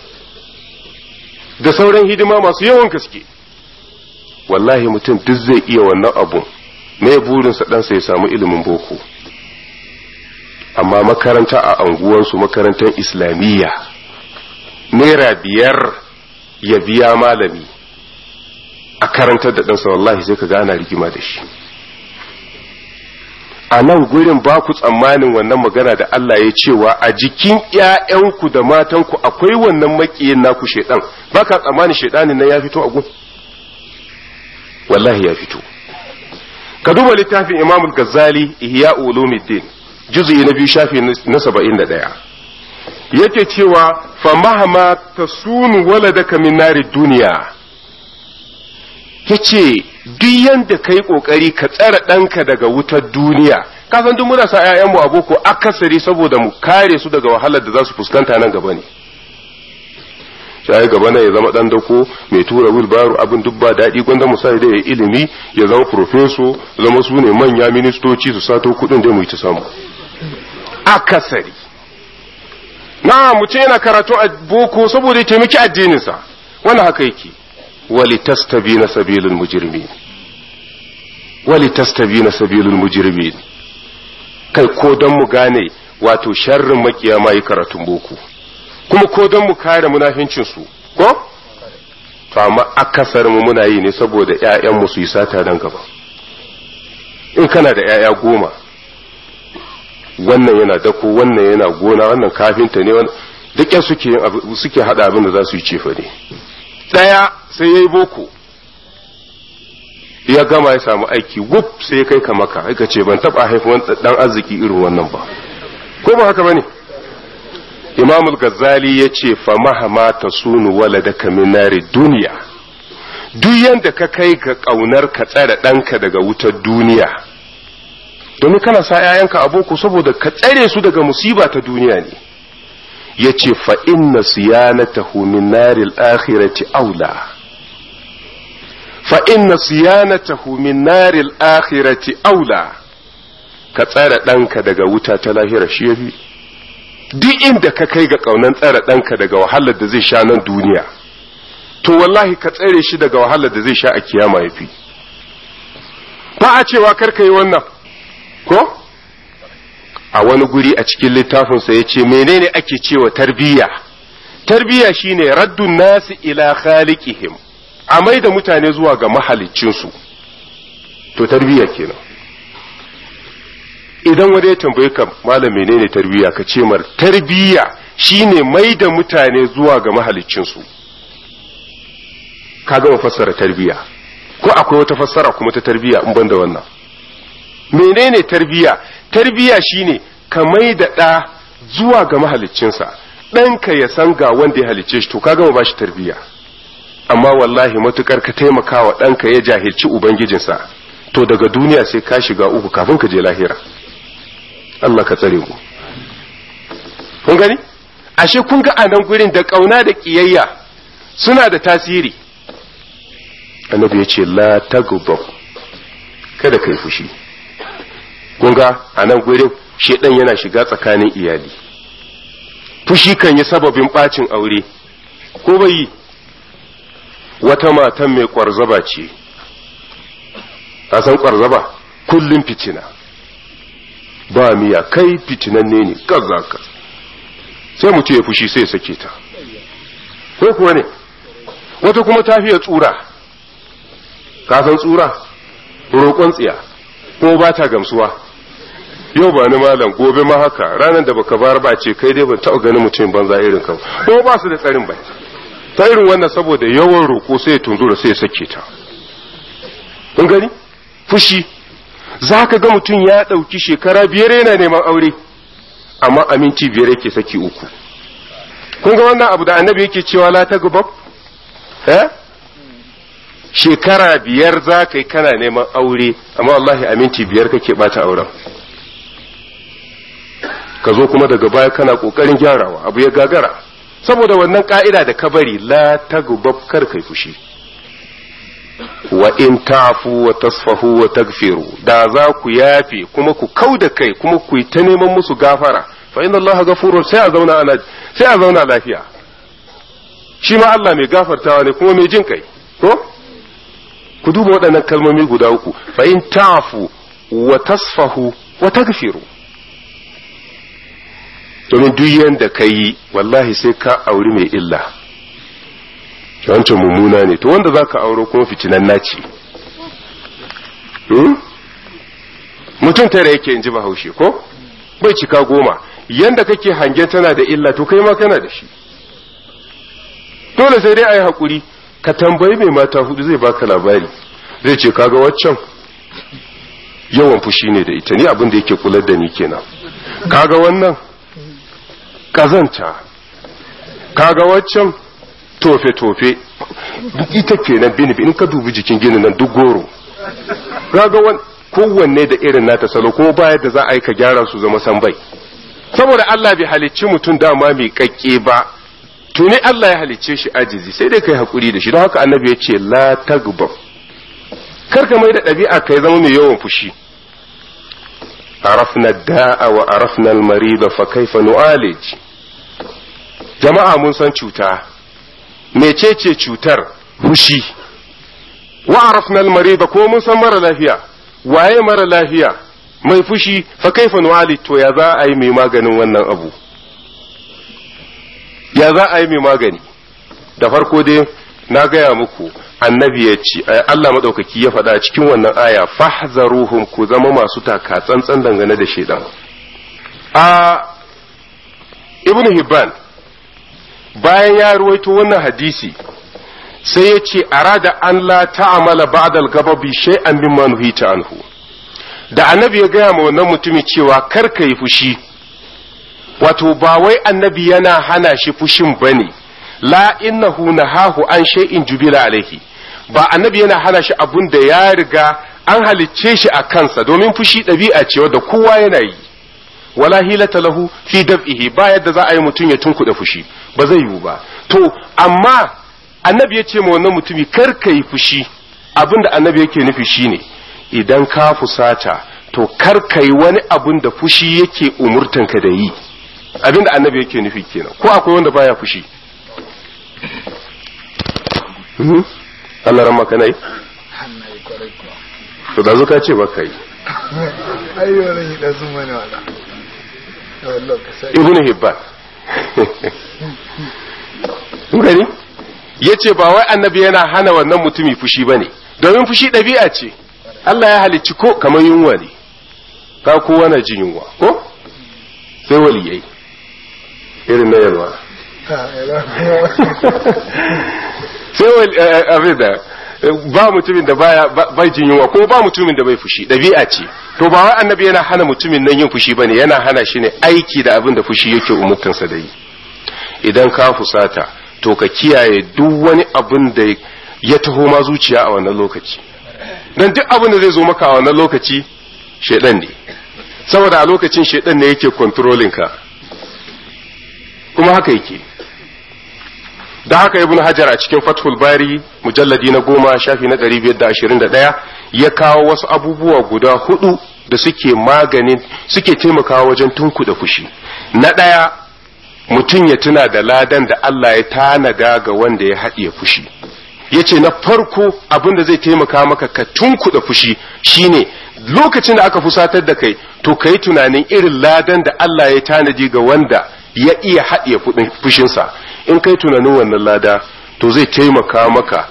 da sauran hidima masu yawan gaske wallahi mutum duk zai iya wannan abun me burinsa ɗansa ya samu ilimin boko amma makaranta a anguwansu makarantar islamiyya naira biyar ya biya malami a karantar da ɗansa wallahi sai ka gana rigima da shi a nan gurin ba ku tsammanin wannan magana da Allah ya cewa a jikin ‘ya'yanku da matanku akwai wannan makiyin naku shaidan ba ka tsammanin shaidanin nan ya fito a gun wallahi ya fito ka duba littafin imam gazali ihya ulumuddin juz'i na biyu shafi na saba'in da ɗaya yake cewa fa mahama tasunu waladaka min nari duniya yace duk yanda kai kokari ka tsara ɗanka daga wutar duniya ka san duk muna sa ƴaƴanmu a boko akasari saboda mu kare su daga wahalar da za su fuskanta nan gaba ne sai gaba na ya zama dan dako mai tura wilbaro abin duk ba daɗi gwanda misali da ya ilimi ya zama profeso zama su ne manya ministoci su sato kuɗin da mu yi ta samu akasari na mutum yana karatu a boko saboda ya taimaki addininsa wannan haka yake wali tastabina sabilul mujrimin wali tastabina sabilul mujrimin kai ko don mu gane wato sharrin makiya ma yi karatun boko kuma ko don mu kare munafincin su ko to amma akasar mu muna yi ne saboda ƴaƴan mu su yi sata nan gaba in kana da ƴaƴa goma wannan yana dako wannan yana gona wannan kafinta ne wannan duk yan suke suke hada abin da za su yi cefa ne daya sai yayi boko ya gama ya samu aiki wuf sai ya kai ka maka aika ce ban taba haifuwan dan arziki irin wannan ba ko ba haka bane imam al-ghazali ya ce fa mahama tasunu waladaka min nari duniya duk yanda ka kai ga kaunar ka tsare ɗanka daga wutar duniya domin kana sa 'ya'yanka a boko saboda ka tsare su daga musiba ta duniya ne ya ce fa inna siyanatahu min naril akhirati aula fa inna siyanatahu min naril akhirati aula ka tsare ɗanka daga wuta ta lahira shi yafi duk inda ka kai ga ƙaunan tsare ɗanka daga wahalar da zai sha nan duniya to wallahi ka tsare shi daga wahalar da zai sha a kiyama yafi ba a cewa kar ka yi wannan ko a wani guri a cikin littafinsa ya ce menene ake cewa tarbiyya tarbiyya shine raddun nasi ila khaliqihim a mai da mutane zuwa ga mahaliccinsu to tarbiyya kenan idan wani ya tambaye ka malam menene tarbiyya ka ce mar tarbiyya shine mai da mutane zuwa ga mahaliccinsu ka gama fassara tarbiyya ko akwai wata fassara kuma ta tarbiyya in ban da wannan menene tarbiya tarbiya shine ka mai da ɗa zuwa ga mahaliccinsa ɗanka ya san ga wanda ya halicce shi to ka gama bashi tarbiya amma wallahi matukar ka taimaka wa ɗanka ya jahilci ubangijinsa to daga duniya sai ka shiga uku kafin ka je lahira Allah ka tsare mu kun gani ashe kun ga a nan gurin da ƙauna da ƙiyayya suna da tasiri annabi ya ce la taghdab kada kai fushi kunga a nan gurin shedan yana shiga tsakanin iyali fushi kan yi sababin bacin aure ko bai yi wata matan mai kwarzaba ce a san kwarzaba kullum fitina ba miya kai fitinanne ne kaza ka sai mutum ya fushi sai ya sake ta ko kuwa ne wata kuma ta fiye tsura ka san tsura roƙon tsiya ko ba ta gamsuwa yau ba ni malam gobe ma haka ranar da baka bar ba ce kai dai ban taɓa ganin mutum banza irin ka ko ba su da tsarin bai ta irin wannan saboda yawan roƙo sai ya tunzura sai ya sake ta kun gani fushi za ka ga mutum ya ɗauki shekara biyar yana neman aure amma aminci biyar yake saki uku kun ga wannan abu da annabi yake cewa la ta gubab eh shekara biyar za ka yi kana neman aure amma wallahi aminci biyar kake bata auren ka zo kuma daga baya kana kokarin gyarawa abu ya gagara saboda wannan ka'ida da ka bari la tagubab kar kai fushi wa in tafu wa tasfahu wa tagfiru da za ku yafe kuma ku kau da kai kuma ku yi ta neman musu gafara fa inna allaha ghafurun sai a zauna ana sai a zauna lafiya shi ma Allah mai gafartawa ne kuma mai jin kai ko ku duba waɗannan kalmomi guda uku fa in tafu wa tasfahu wa tagfiru domin duk yanda ka yi wallahi sai ka auri mai illa wancan mummuna ne to wanda zaka auro kuma fitinan naci mutum tare yake in ji bahaushe ko bai cika goma yanda kake hangen tana da illa to kai ma kana da shi dole sai dai a yi haƙuri ka tambayi mai mata hudu zai baka labari zai ce kaga waccan yawan fushi ne da ita ni abin da yake kular da ni kenan kaga wannan kazanta kaga waccan tofe-tofe ita kenan binibi in ka dubi jikin ginin nan duk goro kaga wan kowanne da irin nata salo ko bayar da za a yi ka gyara su zama san bai saboda Allah bai halicci mutum dama mai kakke ba tuni Allah ya halicce shi ajizi sai dai kai hakuri da shi don haka annabi ya ce la tagbab kar ka mai da ɗabi'a kai zama mai yawan fushi arafna da'a wa arafna al-marida fa kaifa nu'alij jama'a mun san cuta mecece cutar fushi wa arafna al-marida ko mun san mara lafiya waye mara lafiya mai fushi fa kaifa nu'alij to ya za a yi mai maganin wannan abu ya za a yi mai magani da farko dai na gaya muku annabi ya ce Allah maɗaukaki ya faɗa cikin wannan aya fahzaruhum ku zama masu taka tsantsan dangane da shaidan a ibnu hibban bayan ya ruwaito wannan hadisi sai ya ce arada an la ta'amala ba'da al-gababi shay'an mimma nuhita anhu da annabi ya gaya ma wannan mutumi cewa kar ka yi fushi wato ba wai annabi yana hana shi fushin bane la innahu nahahu an shay'in jubila alaihi ba annabi yana hana shi abun da ya riga an halicce shi a kansa domin fushi ɗabi'a ce wadda kowa yana yi wala hilata lahu fi dab'ihi ba yadda za a yi mutum ya tunkuɗe fushi ba zai yiwu ba to amma annabi ya ce ma wannan mutumi kar ka yi fushi abin da annabi yake nufi shine idan ka fusata to kar ka yi wani abun da fushi yake umurtanka da yi abin da annabi yake nufi kenan ko akwai wanda baya fushi Allah ran maka nai hannaye kwarai kuwa to da zuka ce baka yi ai wannan yi da sun mana wala wallah ka sai ibnu hibban kun gani yace ba wai annabi yana hana wannan mutumi fushi bane domin fushi ɗabi'a ce Allah ya halicci ko kamar yunwa ne ka kowa na jin yunwa ko sai waliyai irin na yalwa ha ila sai wal abin da ba mutumin da baya bai jin yunwa ko ba mutumin da bai fushi ɗabi'a ce to ba wai annabi yana hana mutumin nan yin fushi bane yana hana shi ne aiki da abin da fushi yake umurtansa da yi idan ka fusata to ka kiyaye duk wani abin da ya taho ma zuciya a wannan lokaci dan duk abin da zai zo maka a wannan lokaci shedan ne saboda a lokacin shedan ne yake controlling ka kuma haka yake da haka ibn hajar a cikin fathul bari mujalladi na goma shafi na ɗari biyar da ashirin da ɗaya ya kawo wasu abubuwa guda hudu da suke maganin suke taimakawa wajen tunkuɗa fushi na ɗaya mutum ya tuna da ladan da Allah ya tanada ga wanda ya haɗiye fushi ya ce na farko abin da zai taimaka maka ka tunkuɗa fushi shine lokacin da aka fusatar da kai to ka yi tunanin irin ladan da Allah ya tanadi ga wanda ya iya haɗiye fushinsa in kai tunanin wannan lada to zai taimaka maka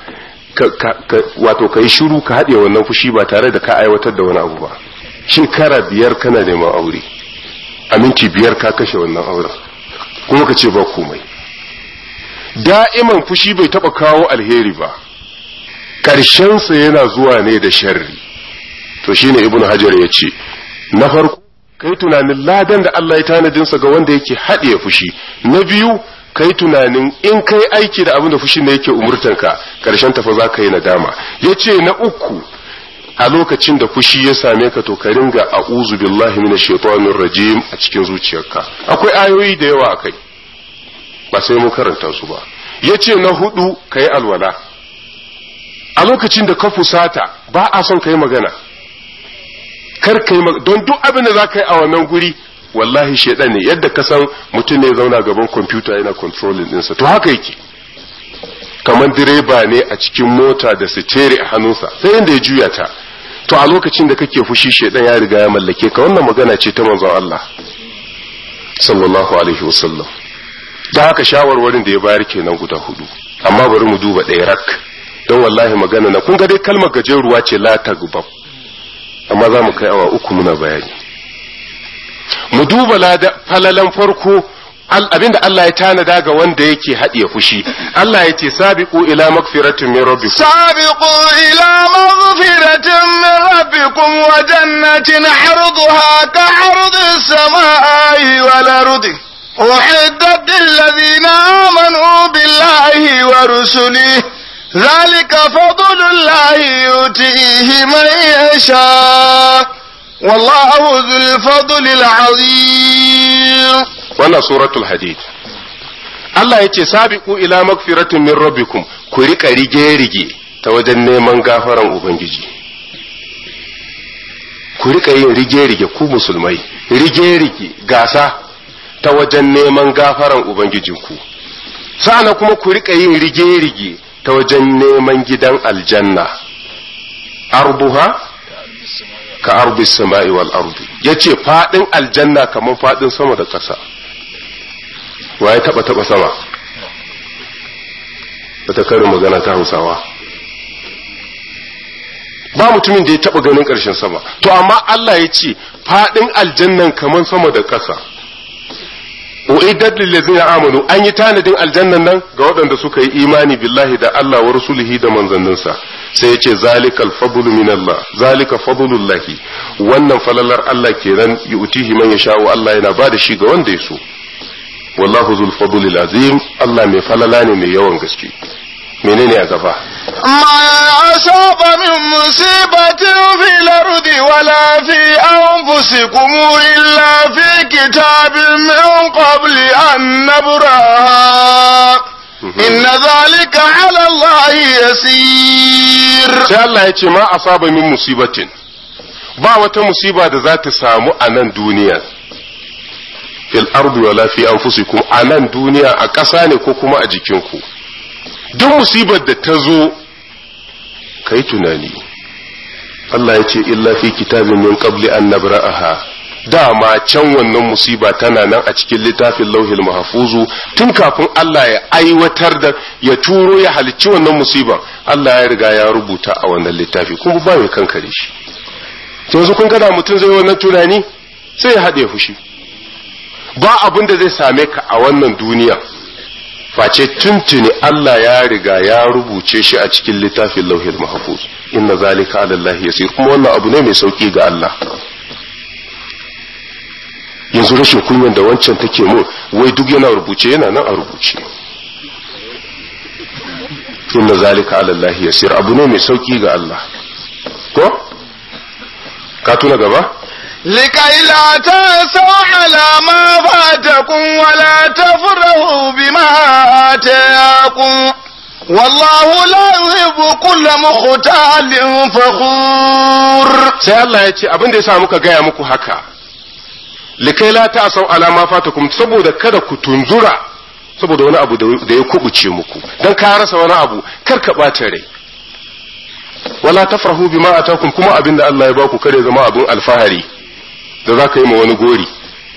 wato ka yi shiru ka haɗe wannan fushi ba tare da ka aiwatar da wani abu ba shekara biyar kana neman aure aminci biyar ka kashe wannan auren kuma ka ce ba komai da'iman fushi bai taɓa kawo alheri ba ƙarshensa yana zuwa ne da sharri to shine ibnu hajar ya ce na farko kai tunanin ladan da Allah ya tanadinsa ga wanda yake haɗe fushi na biyu kai tunanin in kai aiki da abin da fushin ne yake umurtanka karshen tafa za ka yi nadama ya ce na uku a lokacin da fushi ya same ka to ka ringa a'udhu billahi minash shaitanir rajim a cikin zuciyarka akwai ayoyi da yawa akai ba sai mun karanta su ba yace na hudu kai alwala a lokacin da ka fusata ba a son kai magana kar kai don duk abin da za ka yi a wannan guri wallahi shaidan ne yadda ka san mutum ne zauna gaban kwamfuta yana controlling ɗinsa to haka yake kamar direba ne a cikin mota da sitere a hannunsa sai yadda ya juya ta to a lokacin da kake fushi shaidan ya riga ya mallake ka wannan magana ce ta manzon Allah sallallahu alaihi wasallam da haka shawarwarin da ya bayar kenan guda hudu amma bari mu duba ɗaya rak don wallahi magana na kun ga dai kalmar gajeruwa ce la tagbab amma za mu kai awa uku muna bayani mu duba falalan farko abinda Allah ya tanada ga wanda yake haɗiye fushi Allah ya ce sabiqu ila magfiratin min rabbikum sabiqu ila magfiratin min rabbikum wa jannatin arduha ka ardi samai wal ardi أعدت للذين آمنوا بالله ورسله ذلك فضل الله يؤتيه من يشاء والله ذو الفضل العظيم wannan suratul hadid Allah ya ce sabiqu ila magfiratin min rabbikum ku rika rige rige ta wajen neman gafaran ubangiji ku rika yin rige rige ku musulmai rige rige gasa ta wajen neman gafaran ubangijinku sa'ana kuma ku rika yin rige rige ta wajen neman gidan aljanna arbuha ka arbi sama'i wal ardi yace fadin aljanna kamar fadin sama da ƙasa wa ya taba taba sama wata karin magana ta hausawa ba mutumin da ya taba ganin ƙarshen sama to amma Allah ya ce fadin aljannan kamar sama da ƙasa uiddat lil ladzina amanu an yi tanadin aljannan nan ga waɗanda suka yi imani billahi da Allah wa rasulihi da manzanninsa sai ya ce zalikal fadlu min Allah zalika fadlullahi wannan falalar Allah kenan yu'tihi man yasha'u Allah yana ba da shi ga wanda ya so wallahu zul fadlil azim Allah mai falala ne mai yawan gaske menene a gaba ما أصاب من مصيبة في الأرض ولا في أنفسكم إلا في كتاب من قبل أن نبرأها إن ذلك على الله يسير sai Allah ya ce ma asaba min musibatin ba wata musiba da za ta samu a nan duniya fil ardi wala fi anfusikum a nan duniya a ƙasa ne ko kuma a jikinku duk musibar da ta zo kai tunani Allah ya ce illa fi kitabin min qabli an nabra'aha dama can wannan musiba tana nan a cikin littafin lauhil mahfuzu tun kafin Allah ya aiwatar da ya turo ya halicci wannan musiban Allah ya riga ya rubuta a wannan littafi kuma ba mai kankare shi to yanzu kun gada mutum zai wannan tunani sai ya haɗe fushi ba abin da zai same ka a wannan duniya face tuntuni Allah ya riga ya rubuce shi a cikin littafin lauhil mahfuz inna zalika ala Allah yasir kuma wannan abu ne mai sauki ga Allah yanzu rashin kunyan da wancan take mun wai duk yana rubuce yana nan a rubuce inna zalika ala Allah yasir abu ne mai sauki ga Allah ko ka tuna gaba لكي لا تأسوا على ما فاتكم ولا تفرحوا بما آتاكم والله لا يحب كل مختال فخور sai Allah ya ce abin da ya sa muka gaya muku haka likai la ta asau alama fatakum saboda kada ku tunzura saboda wani abu da ya kubuce muku dan ka rasa wani abu kar ka ɓata rai wala tafrahu bima atakum kuma abin da Allah ya baku kare zama abin alfahari da za ka yi ma wani gori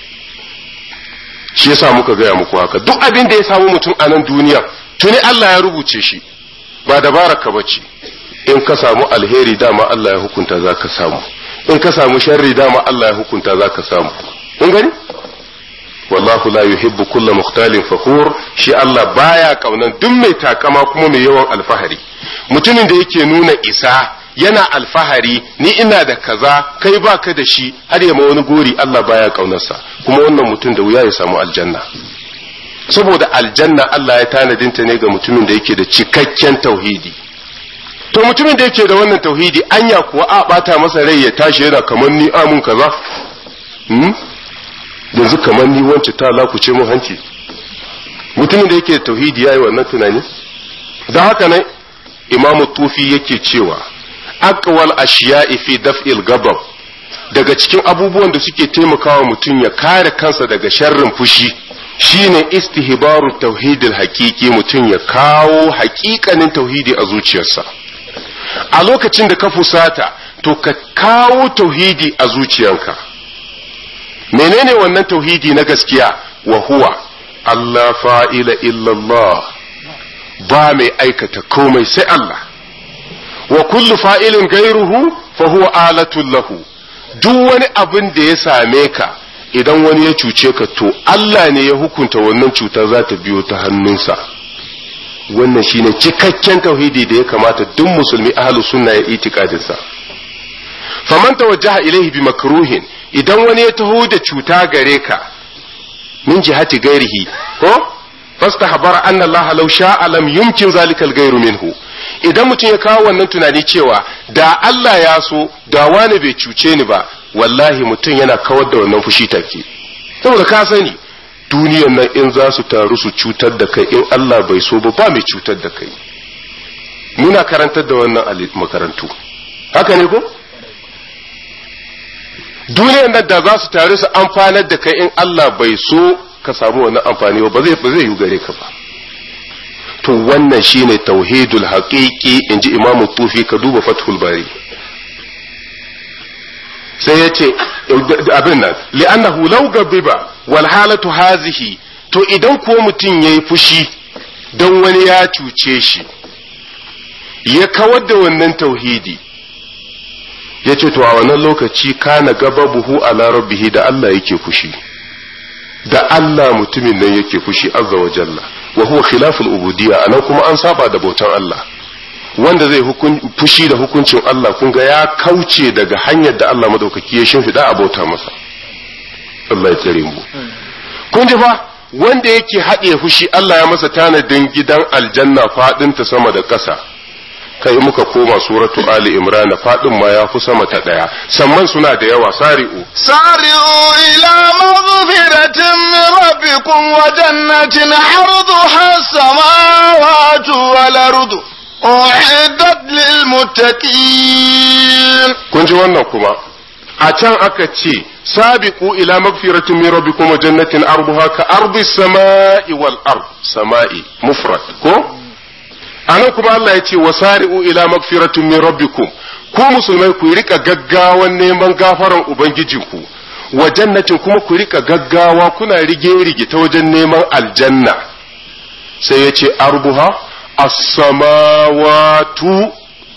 shi yasa muka gaya muku haka duk abin da ya samu mutum a nan duniya tuni Allah ya rubuce shi ba dabaraka bace in ka samu alheri dama Allah ya hukunta za ka samu in ka samu sharri dama Allah ya hukunta za ka samu in gani wallahu la yuhibbu kulla mukhtalin fakhur shi Allah baya kaunan duk mai takama kuma mai yawan alfahari mutumin da yake nuna isa yana alfahari ni ina da kaza kai baka da shi har ya ma wani gori Allah baya kaunarsa kuma wannan mutum da wuya ya samu aljanna saboda aljanna Allah ya tanadinta ne ga mutumin da yake da cikakken tauhidi to mutumin da yake da wannan tauhidi anya kuwa a bata masa rai ya tashi yana kamar ni amun kaza hmm? yanzu kamar ni wance ta lakuce mun hanci mutumin da yake da tauhidi yayi wannan tunani da haka ne imamu tufi yake cewa aqwal ashiya'i fi daf'il gabab daga cikin abubuwan da suke taimakawa mutum ya kare kansa daga sharrin fushi shine istihbaru tauhidil haqiqi mutum ya kawo haƙiƙanin tauhidi a zuciyarsa a lokacin da ka fusata to ka kawo tauhidi a zuciyarka menene wannan tauhidi na gaskiya wa huwa Allah fa'ila illallah ba mai aikata komai sai Allah wa kullu fa'ilin gairuhu fa huwa alatun lahu duk wani abin da ya same ka idan wani ya cuce ka to Allah ne ya hukunta wannan cuta za ta biyo ta hannunsa wannan shine cikakken tauhidi da ya kamata duk musulmi ahlus sunna ya itikadinsa faman tawajjaha ilaihi bi makruhin idan wani ya taho da cuta gare ka min jihati gairihi ko fastahbara anna Allah law sha'a lam yumkin zalika al-ghayru minhu idan mutum ya kawo wannan tunani cewa da Allah ya so da wani bai cuce ni ba wallahi mutum yana kawar da wannan fushi take saboda ka sani duniyan nan in za su taru su cutar da kai in Allah bai so ba ba mai cutar da kai muna karantar da wannan makarantu haka ne ko duniyan nan da za su taru su amfanar da kai in Allah bai so ka samu wannan amfani ba zai zai yi gare ka ba to wannan shine tauhidul haqiqi inji imamu tufi ka duba fathul bari sai ya ce abin nan li'annahu law gabiba wal halatu hazihi to idan ko mutum yayi fushi don wani ya cuce shi ya kawar da wannan tauhidi ya ce to a wannan lokaci kana gaba buhu ala rabbihi da Allah yake fushi da Allah mutumin nan yake fushi azza wa jalla wa huwa khilaful ubudiyya anan kuma an saba da bautan Allah wanda zai fushi da hukuncin Allah kun ga ya kauce daga hanyar da Allah madaukaki ya shimfiɗa a bauta masa Allah ya tsare mu kun ji fa wanda yake haɗe fushi Allah ya masa tanadin gidan aljanna faɗin ta sama da ƙasa kai muka koma suratu ali imran faɗin ma ya fi sama ta ɗaya samman suna da yawa sari'u سارعوا إلى مغفرة من ربكم وجنة عرضها السماوات والأرض أعدت للمتقين kun ji wannan kuma a can aka ce sabiqu ila magfiratin min rabbikum wa jannatin arduha ka ardi samai wal ard samai mufrad ko anan kuma Allah ya ce wasari'u ila magfiratin min rabbikum ku musulmai ku rika gaggawan neman gafaran ubangijinku wa jannatin kuma ku rika gaggawa kuna rige rige ta wajen neman aljanna sai ya ce arbuha as-samawatu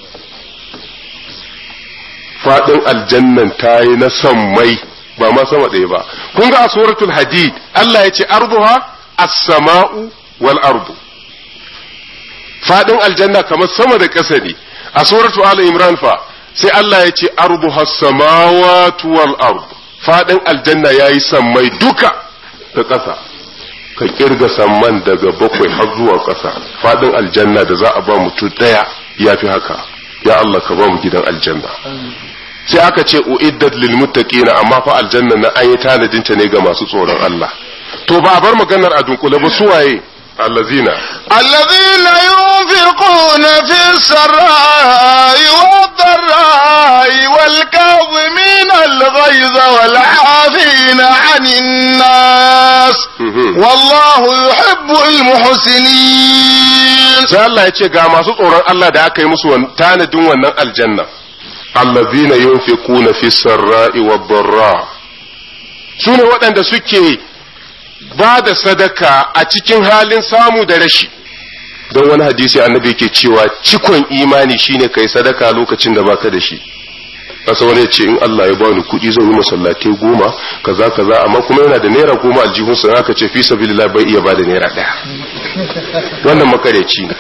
fadin aljannan ta yi na sammai ba ma sama ɗaya ba kun ga a suratul hadid Allah ya ce arduha as-sama'u wal ardu fadin aljanna kamar sama da ƙasa ne a suratu ali imran fa sai Allah ya ce arduha as-samawatu wal ardu fadin aljanna yayi sammai duka da ƙasa ka kirga samman daga bakwai har zuwa ƙasa fadin aljanna da za a ba mutum ɗaya yafi haka ya Allah ka ba mu gidan aljanna sai aka ce uiddat lil muttaqina amma fa aljanna na an yi tanadin ta ne ga masu tsoron Allah to ba a bar maganar a dunkule ba su waye allazina الذين ينفقون في السراء والضراء والكاظمين الغيظ والعافين عن الناس والله يحب المحسنين sai Allah ya ce ga masu tsoron Allah da aka yi musu tanadin wannan aljanna allazina yunfiquna fi sarra'i wad darra sune waɗanda suke ba da sadaka a cikin halin samu da rashi don wani hadisi annabi yake cewa cikon imani shine kai sadaka lokacin da baka da shi kasa wani ya ce in Allah ya bani kuɗi zan yi masallatai goma kaza kaza amma kuma yana da naira goma aljihunsa aka ce fi sabilillah bai iya bada naira ɗaya wannan makareci ne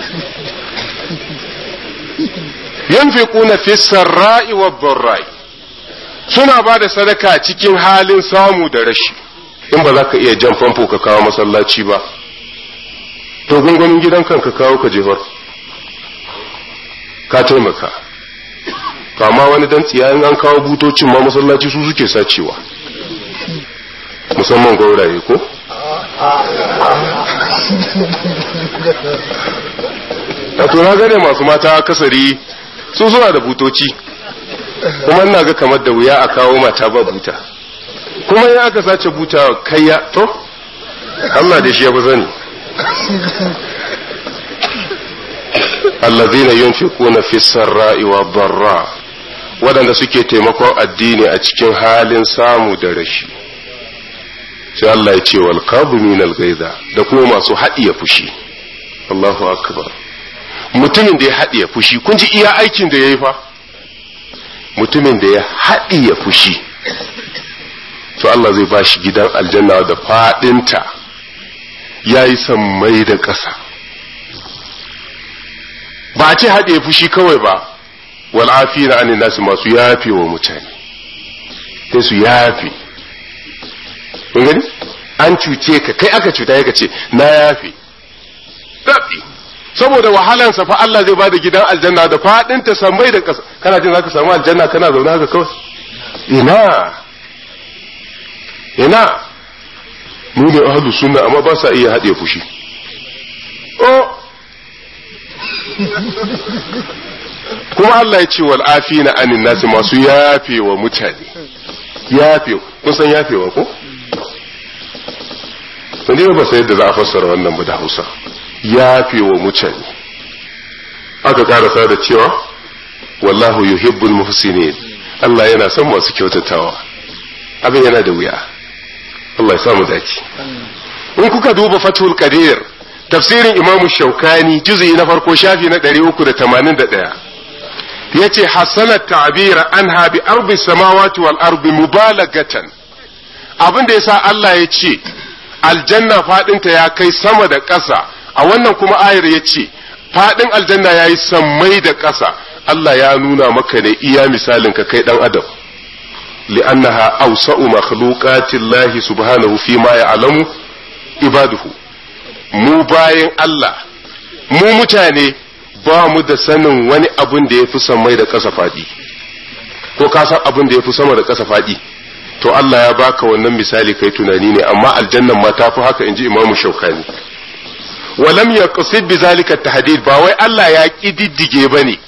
yanfiquna fi sarra'i wa dharra'i suna ba da sadaka cikin halin samu da rashi in ba za ka iya jan famfo ka kawo masallaci ba to gungumin gidan kan ka kawo ka jefar ka taimaka kama wani dan tsiya in an kawo butocin ma masallaci su suke sacewa musamman gauraye ko a to na gane masu mata kasari su suna da butoci kuma ina ga kamar da wuya a kawo mata ba buta kuma in aka sace buta kai ya to Allah da shi ya fi sani allazina yunfiquna fi sarra'i wa darra waɗanda suke taimakon addini a cikin halin samu da rashi sai Allah ya ce wal qabimin al da kuma masu haɗiye fushi Allahu akbar mutumin da ya haɗiye fushi kun ji iya aikin da yayi fa mutumin da ya haɗiye fushi to Allah zai ba shi gidan aljanna da faɗinta ya yi sammai da ƙasa ba a ce haɗe fushi kawai ba wal'afi na anin nasu masu yafe wa mutane sai su yafe kun gani an cuce ka kai aka cuta ya ce na yafe zaɓi saboda wahalansa fa Allah zai bada gidan aljanna da faɗinta sammai da ƙasa kana jin zaka samu aljanna kana zaune haka kawai ina ina mu ne ahlus sunna amma ba sa iya haɗe fushi oh kuma Allah ya ce wal afina anin nasi masu yafewa mutane yafe kun san yafewa ko to ne ba sai yadda za a fassara wannan ba da Hausa yafewa mutane aka karasa da cewa wallahu yuhibbul muhsinin Allah yana son masu kyautatawa abin yana da wuya Allah ya samu dace in kuka duba fatul qadir tafsirin imamu shaukani juz'i na farko shafi na 381 yace hasana ta'bira anha bi ardi samawati wal ardi mubalagatan abin da yasa Allah ya ce aljanna fadinta ya kai sama da ƙasa a wannan kuma ayar ya ce fadin aljanna yayi sammai da ƙasa Allah ya nuna maka ne iya misalin ka kai dan adam li'annaha awsa'u makhluqatillahi subhanahu fi ma ya'lamu ibaduhu mu bayan Allah mu mutane ba mu da sanin wani abun da ya fi sammai da ƙasa faɗi ko ka san abun da ya fi sama da ƙasa faɗi to Allah ya baka wannan misali kai tunani ne amma aljannan ma ta fi haka inji imamu shaukani walam yaqsid bi zalika tahdid ba wai Allah ya kididdige bane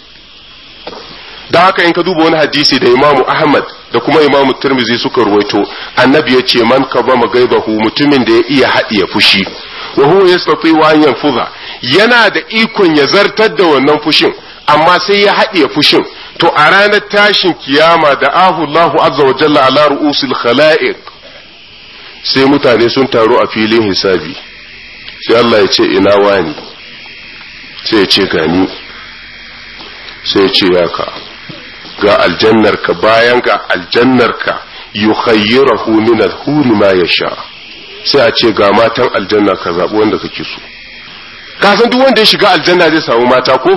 da haka in ka duba wani hadisi da imamu ahmad da kuma imamu tirmizi suka ruwaito annabi ya ce man ka ba gaibahu mutumin da ya iya haɗiye fushi wa huwa yastati wa an yanfuza yana da ikon ya zartar da wannan fushin amma sai ya haɗiye fushin to a ranar tashin kiyama da ahu Allahu azza wa jalla ala ru'usil khala'iq sai mutane sun taru a filin hisabi sai Allah ya ce ina wani sai ya ce gani sai ya ce ya ka ga aljannarka bayan ga aljannarka yukhayyirahu min al-huri ma yasha sai a ce ga matan aljanna ka zabi wanda kake so ka san duk wanda ya shiga aljanna zai samu mata ko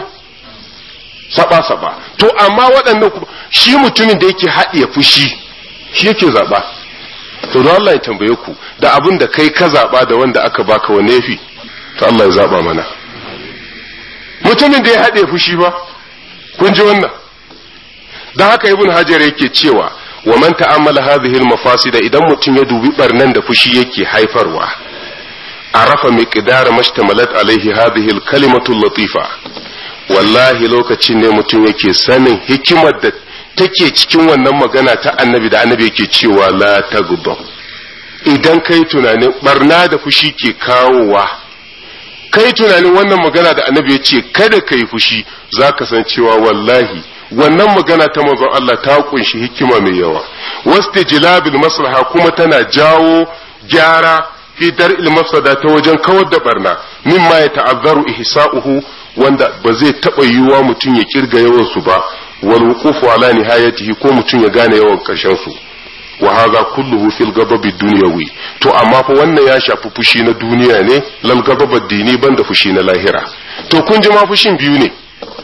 saba saba to amma waɗannan shi mutumin da yake haɗiye fushi shi yake zaba to don Allah ya tambaye ku da abin da kai ka zaba da wanda aka baka wanne yafi to Allah ya zaba mana mutumin da ya haɗe fushi ba kun ji wannan dan haka ibn hajar yake cewa wa man ta'ammala hadhihi al-mafasida idan mutum ya dubi barnan da fushi yake haifarwa arafa miqdar mashtamalat alaihi hadhihi al-kalimatu latifa wallahi lokacin ne mutum yake sanin hikimar da take cikin wannan magana ta annabi da annabi yake cewa la taghdab idan kai tunanin barna da fushi ke kawowa kai tunanin wannan magana da annabi ya ce kada kai fushi zaka san cewa wallahi wannan magana ta manzon Allah ta kunshi hikima mai yawa wastijlabil maslaha kuma tana jawo gyara fi dar'il mafsada ta wajen kawar da barna mimma ya ta'azzaru ihsa'uhu wanda ba zai taba yiwuwa mutum ya kirga yawan su ba wal wuqufu ala nihayatihi ko mutum ya gane yawan karshen su wa hadha kulluhu fil gababi dunyawi to amma fa wannan ya shafi fushi na duniya ne lal gababad dini banda fushi na lahira to kun ji ma fushin biyu ne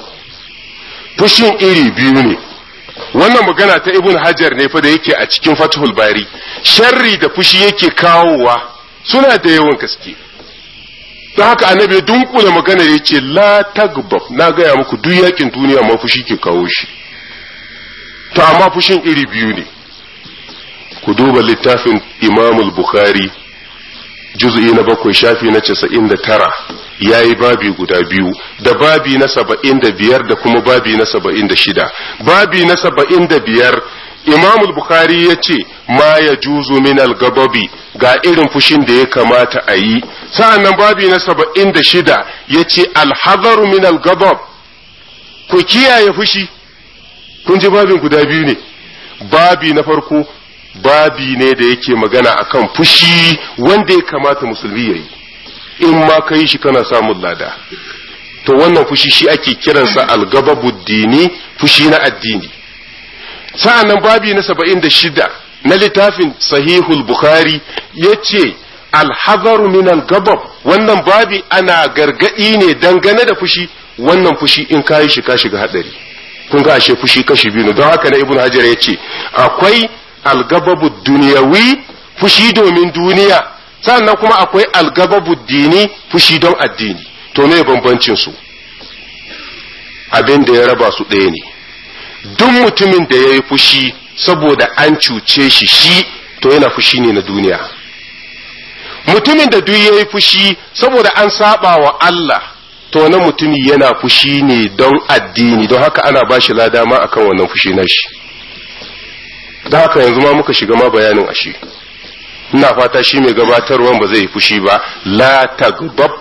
fushin iri biyu ne wannan magana ta ibn hajar ne fa da yake a cikin fathul bari sharri da fushi yake kawowa suna da yawan gaske don haka annabi ya dunkula magana ya ce la tagbab na gaya muku duk yakin duniya ma fushi ke kawo shi to amma fushin iri biyu ne ku duba littafin imamul bukhari juz'i na bakwai shafi na casa'in da tara ya yi babi guda biyu da babi na saba'in da biyar da kuma babi na saba'in da shida babi na saba'in da biyar imam bukhari ya ce ma ya juzu min gababi ga irin fushin da ya kamata a yi sa'annan babi na saba'in da shida ya ce alhazaru min gabab ku kiyaye fushi kun ji babin guda biyu ne babi na farko babi ne da yake magana akan fushi wanda ya kamata musulmi ya yi in ma ka yi shi kana samun lada to wannan fushi shi ake kiransa algababu dini fushi na addini sa'annan babi na saba'in da shida na littafin sahihul bukhari ya ce alhazaru min algabab wannan babi ana gargadi ne dangane da fushi wannan fushi in ka yi shi ka shiga hadari kun ga ashe fushi kashi biyu ne don haka na ibn hajar ya ce akwai algababu duniyawi fushi domin duniya sannan kuma akwai algababu dini fushi don addini to ne bambancin su abin da ya raba su ɗaya ne duk mutumin da ya yi fushi saboda an cuce shi shi to yana fushi ne na duniya mutumin da duk yayi fushi saboda an saba wa Allah to wannan mutumi yana fushi ne don addini don haka ana ba shi lada ma akan wannan fushi na shi don haka yanzu ma muka shiga ma bayanin ashe ina fata shi mai gabatarwan ba zai yi fushi ba la tagdab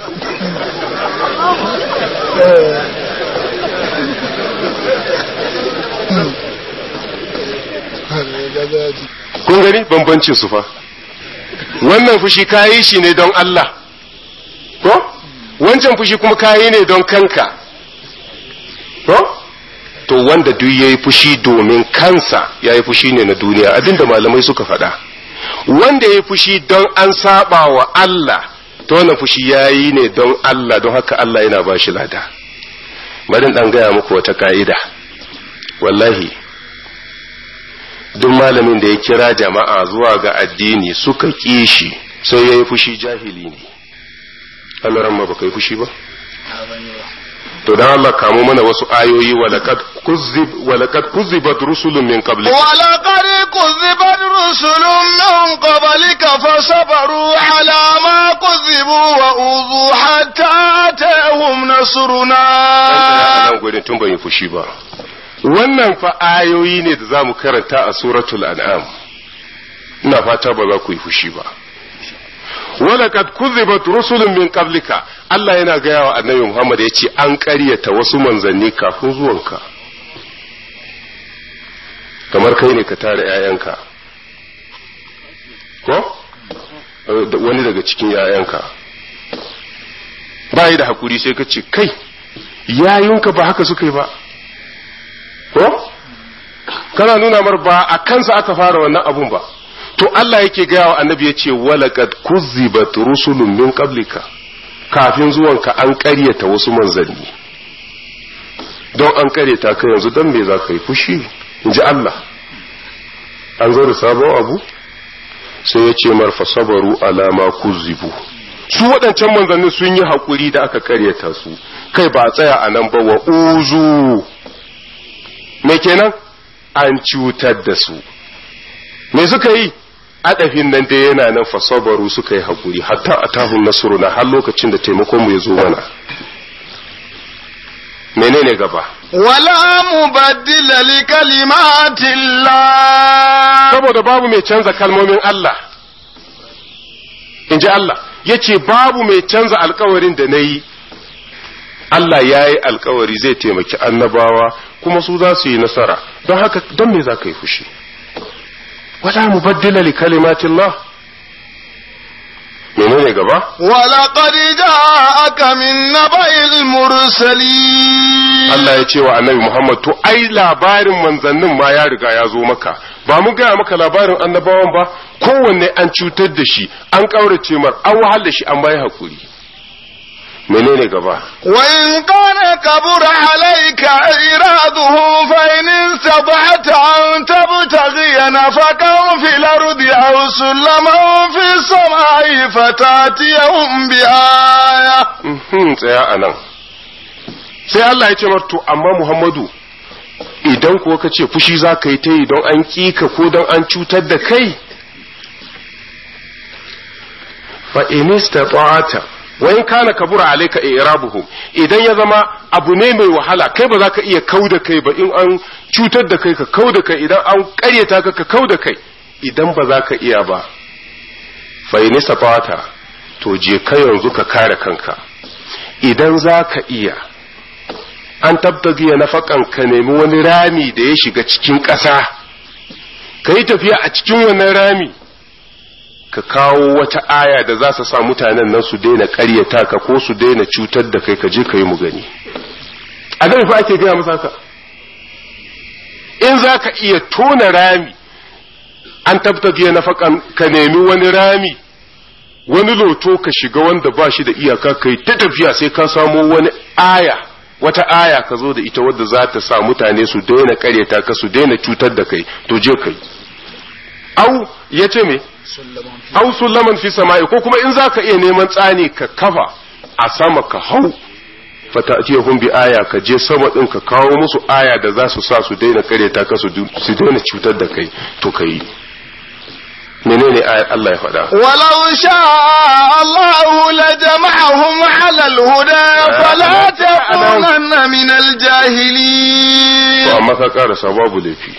kun gani bambancin su fa wannan fushi kayi shi ne don Allah ko wancan fushi kuma kayi ne don kanka ko to wanda duk yayi fushi domin kansa yayi fushi ne na duniya abinda malamai suka faɗa wanda yayi fushi don an saba wa Allah to wannan fushi yayi ne don Allah don haka Allah yana ba shi lada bari dan gaya muku wata ka'ida wallahi duk malamin da ya kira jama'a zuwa ga addini suka ƙi shi sai ya yi fushi jahili ne Allah ma baka yi fushi ba to dan Allah kamo mana wasu ayoyi walaqad kuzzib walaqad kuzzibat rusulun min qablik ولقد كذبت رسل من قبلك فصبروا على ما كذبوا وأوذوا حتى أتاهم نصرنا nan gurin tun ban yi fushi ba wannan fa ayoyi ne da zamu karanta a suratul an'am ina fata ba za ku yi fushi ba walaqad kuzzibat rusulun min qablika Allah yana gaya wa annabi Muhammad ya ce an ƙaryata wasu manzanni kafin zuwanka kamar kai ne ka tare ‘ya'yanka ko wani daga cikin ‘ya'yanka ba yi da hakuri sai ka ce kai yayunka ba haka suka yi ba ko kana nuna mar ba a kansa aka fara wannan abun ba to Allah yake gaya wa annabi ya ce walaqad kuzzibat rusulun min qablika kafin zuwanka an ƙaryata wasu manzanni don an ƙaryata ka yanzu don me za ka yi fushi in ji Allah an zo da sabon abu sai ya ce marfa sabaru alama kuzzibu su waɗancan manzanni sun yi haƙuri da aka ƙaryata su kai ba tsaya a nan ba wa uzu me kenan an cutar da su me suka yi adafin nan dai yana nan fasabaru suka yi haƙuri hatta a tahun nasruna har lokacin da taimakonmu ya zo mana menene gaba ولا مبدل لكلمات الله saboda babu mai canza kalmomin Allah in ji Allah ya ce babu mai canza alkawarin da na yi Allah ya yi alkawari zai taimaki annabawa kuma su za su yi nasara don haka don me za ka yi fushi wala mubaddila li kalimatillah menene gaba ولقد جاءك من نبأ المرسلين Allah ya ce wa annabi Muhammad to ai labarin manzannin ma ya riga ya zo maka ba mu gaya maka labarin annabawan ba kowanne an cutar da shi an ƙaurace mar an wahal da shi an bai hakuri menene gaba وإن كان كبر عليك إراده فإن استطعت أن تبتغي نفقا في الأرض أو سلما في السماء فتاتيهم بآية Mhm, tsaya a nan sai Allah ya ce mar to amma Muhammadu idan kuwa ka ce fushi za ka yi ta yi don an ka ko don an cutar da kai fa inista ta'ata wa in kana kabura alayka i'rabuhum idan ya zama abu ne mai wahala kai ba za ka iya kauda kai ba in an cutar da kai ka kauda kai idan an ƙaryata ka ka kauda kai idan ba za ka iya ba fa inista ta'ata to je ka yanzu ka kare kanka idan za ka iya an tabtagiya nafakan ka nemi wani rami da ya shiga cikin ƙasa ka yi tafiya a cikin wannan rami ka kawo wata aya da za su sa mutanen nan su daina ƙaryata ka ko su daina cutar da kai ka je ka yi mu gani a nan fa ake gaya masa ka in za ka iya tona rami an tabtagiya nafakan ka nemi wani rami wani loto ka shiga wanda ba shi da iyaka kai ta tafiya sai ka samo wani aya wata aya ka zo da ita wadda za ta sa mutane su daina karyata ka su daina cutar da kai to je kai au ya ce me au sulaman fi sama'i ko kuma in za ka iya neman tsani ka kafa a sama ka hau fata'tiyahum bi aya ka je sama din ka kawo musu aya da za su sa su daina karyata ka su daina cutar da kai to kai menene ayat Allah ya faɗa ولو شاء الله لجمعهم على الهدى فلا تكونن من to الجاهلين amma ka karasa babu laifi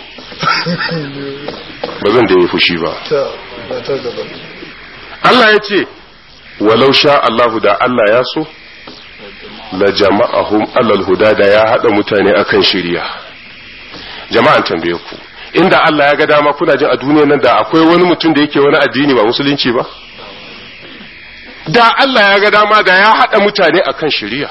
ba zan da yi fushi ba ta ba ta gaba Allah ya ce walau sha Allahu da Allah ya so la jama'ahum alal huda da ya hada mutane akan shiriya jama'an tambaye ku inda Allah ya ga dama kuna jin a duniyar nan da akwai wani mutum da yake wani addini ba musulunci ba da Allah ya ga dama da ya hada mutane akan shiriya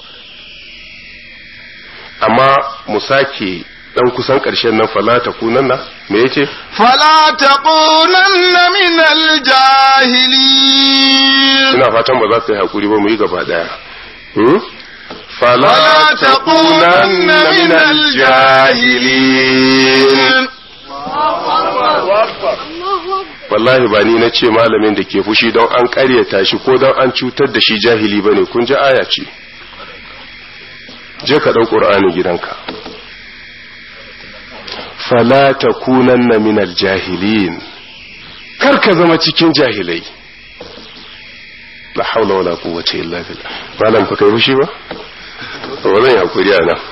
amma mu sake dan kusan karshen nan fala ta kunanna me yace فلا تكونن من الجاهلين ina fatan ba za ka yi hakuri ba mu yi gaba daya hmm? fala ولا takunanna min aljahilin wallahi ba ni na ce malamin da ke fushi don an karyata shi ko don an cutar da shi jahili bane kun ji aya ce je ka ɗau ƙur'ani gidanka fala takunanna min aljahilin kar ka zama cikin jahilai la haula wala quwwata illa billah malam fa kai fushi ba to ba zan yi hakuri a nan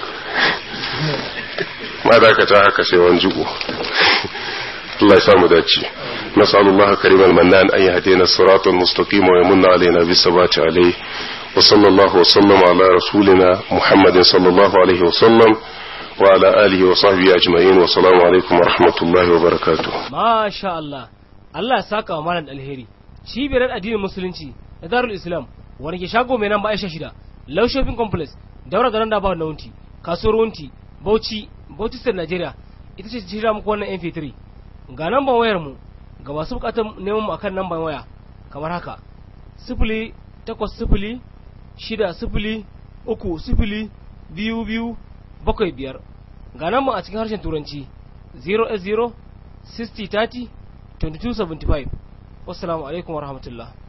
ma da ka ta haka sai wani jigo Allah ya samu dace نسأل الله كريم المنان أن يهدينا الصراط المستقيم ويمن علينا بالثبات عليه وصلى الله وسلم على رسولنا محمد صلى الله عليه وسلم وعلى آله وصحبه أجمعين والسلام عليكم ورحمة الله وبركاته Masha Allah, Allah ya saka wa malam alheri. Cibiyar addinin Musulunci da Darul Islam wani ke shago mai nan ba Aisha shida, Low Shopping Complex, daura da randa ba na wunti, kasuwar wunti, Bauchi, Bauchi State Nigeria, ita ce shirya muku wannan MP3. Ga namban wayar mu, ga masu bukatar neman mu akan namban waya, kamar haka, sifili takwas sifili shida sifili uku sifili biyu biyu bakwai biyar. Ga namban a cikin harshen Turanci, 0 60 30 2275 wassalamu alaikum warahmatullahi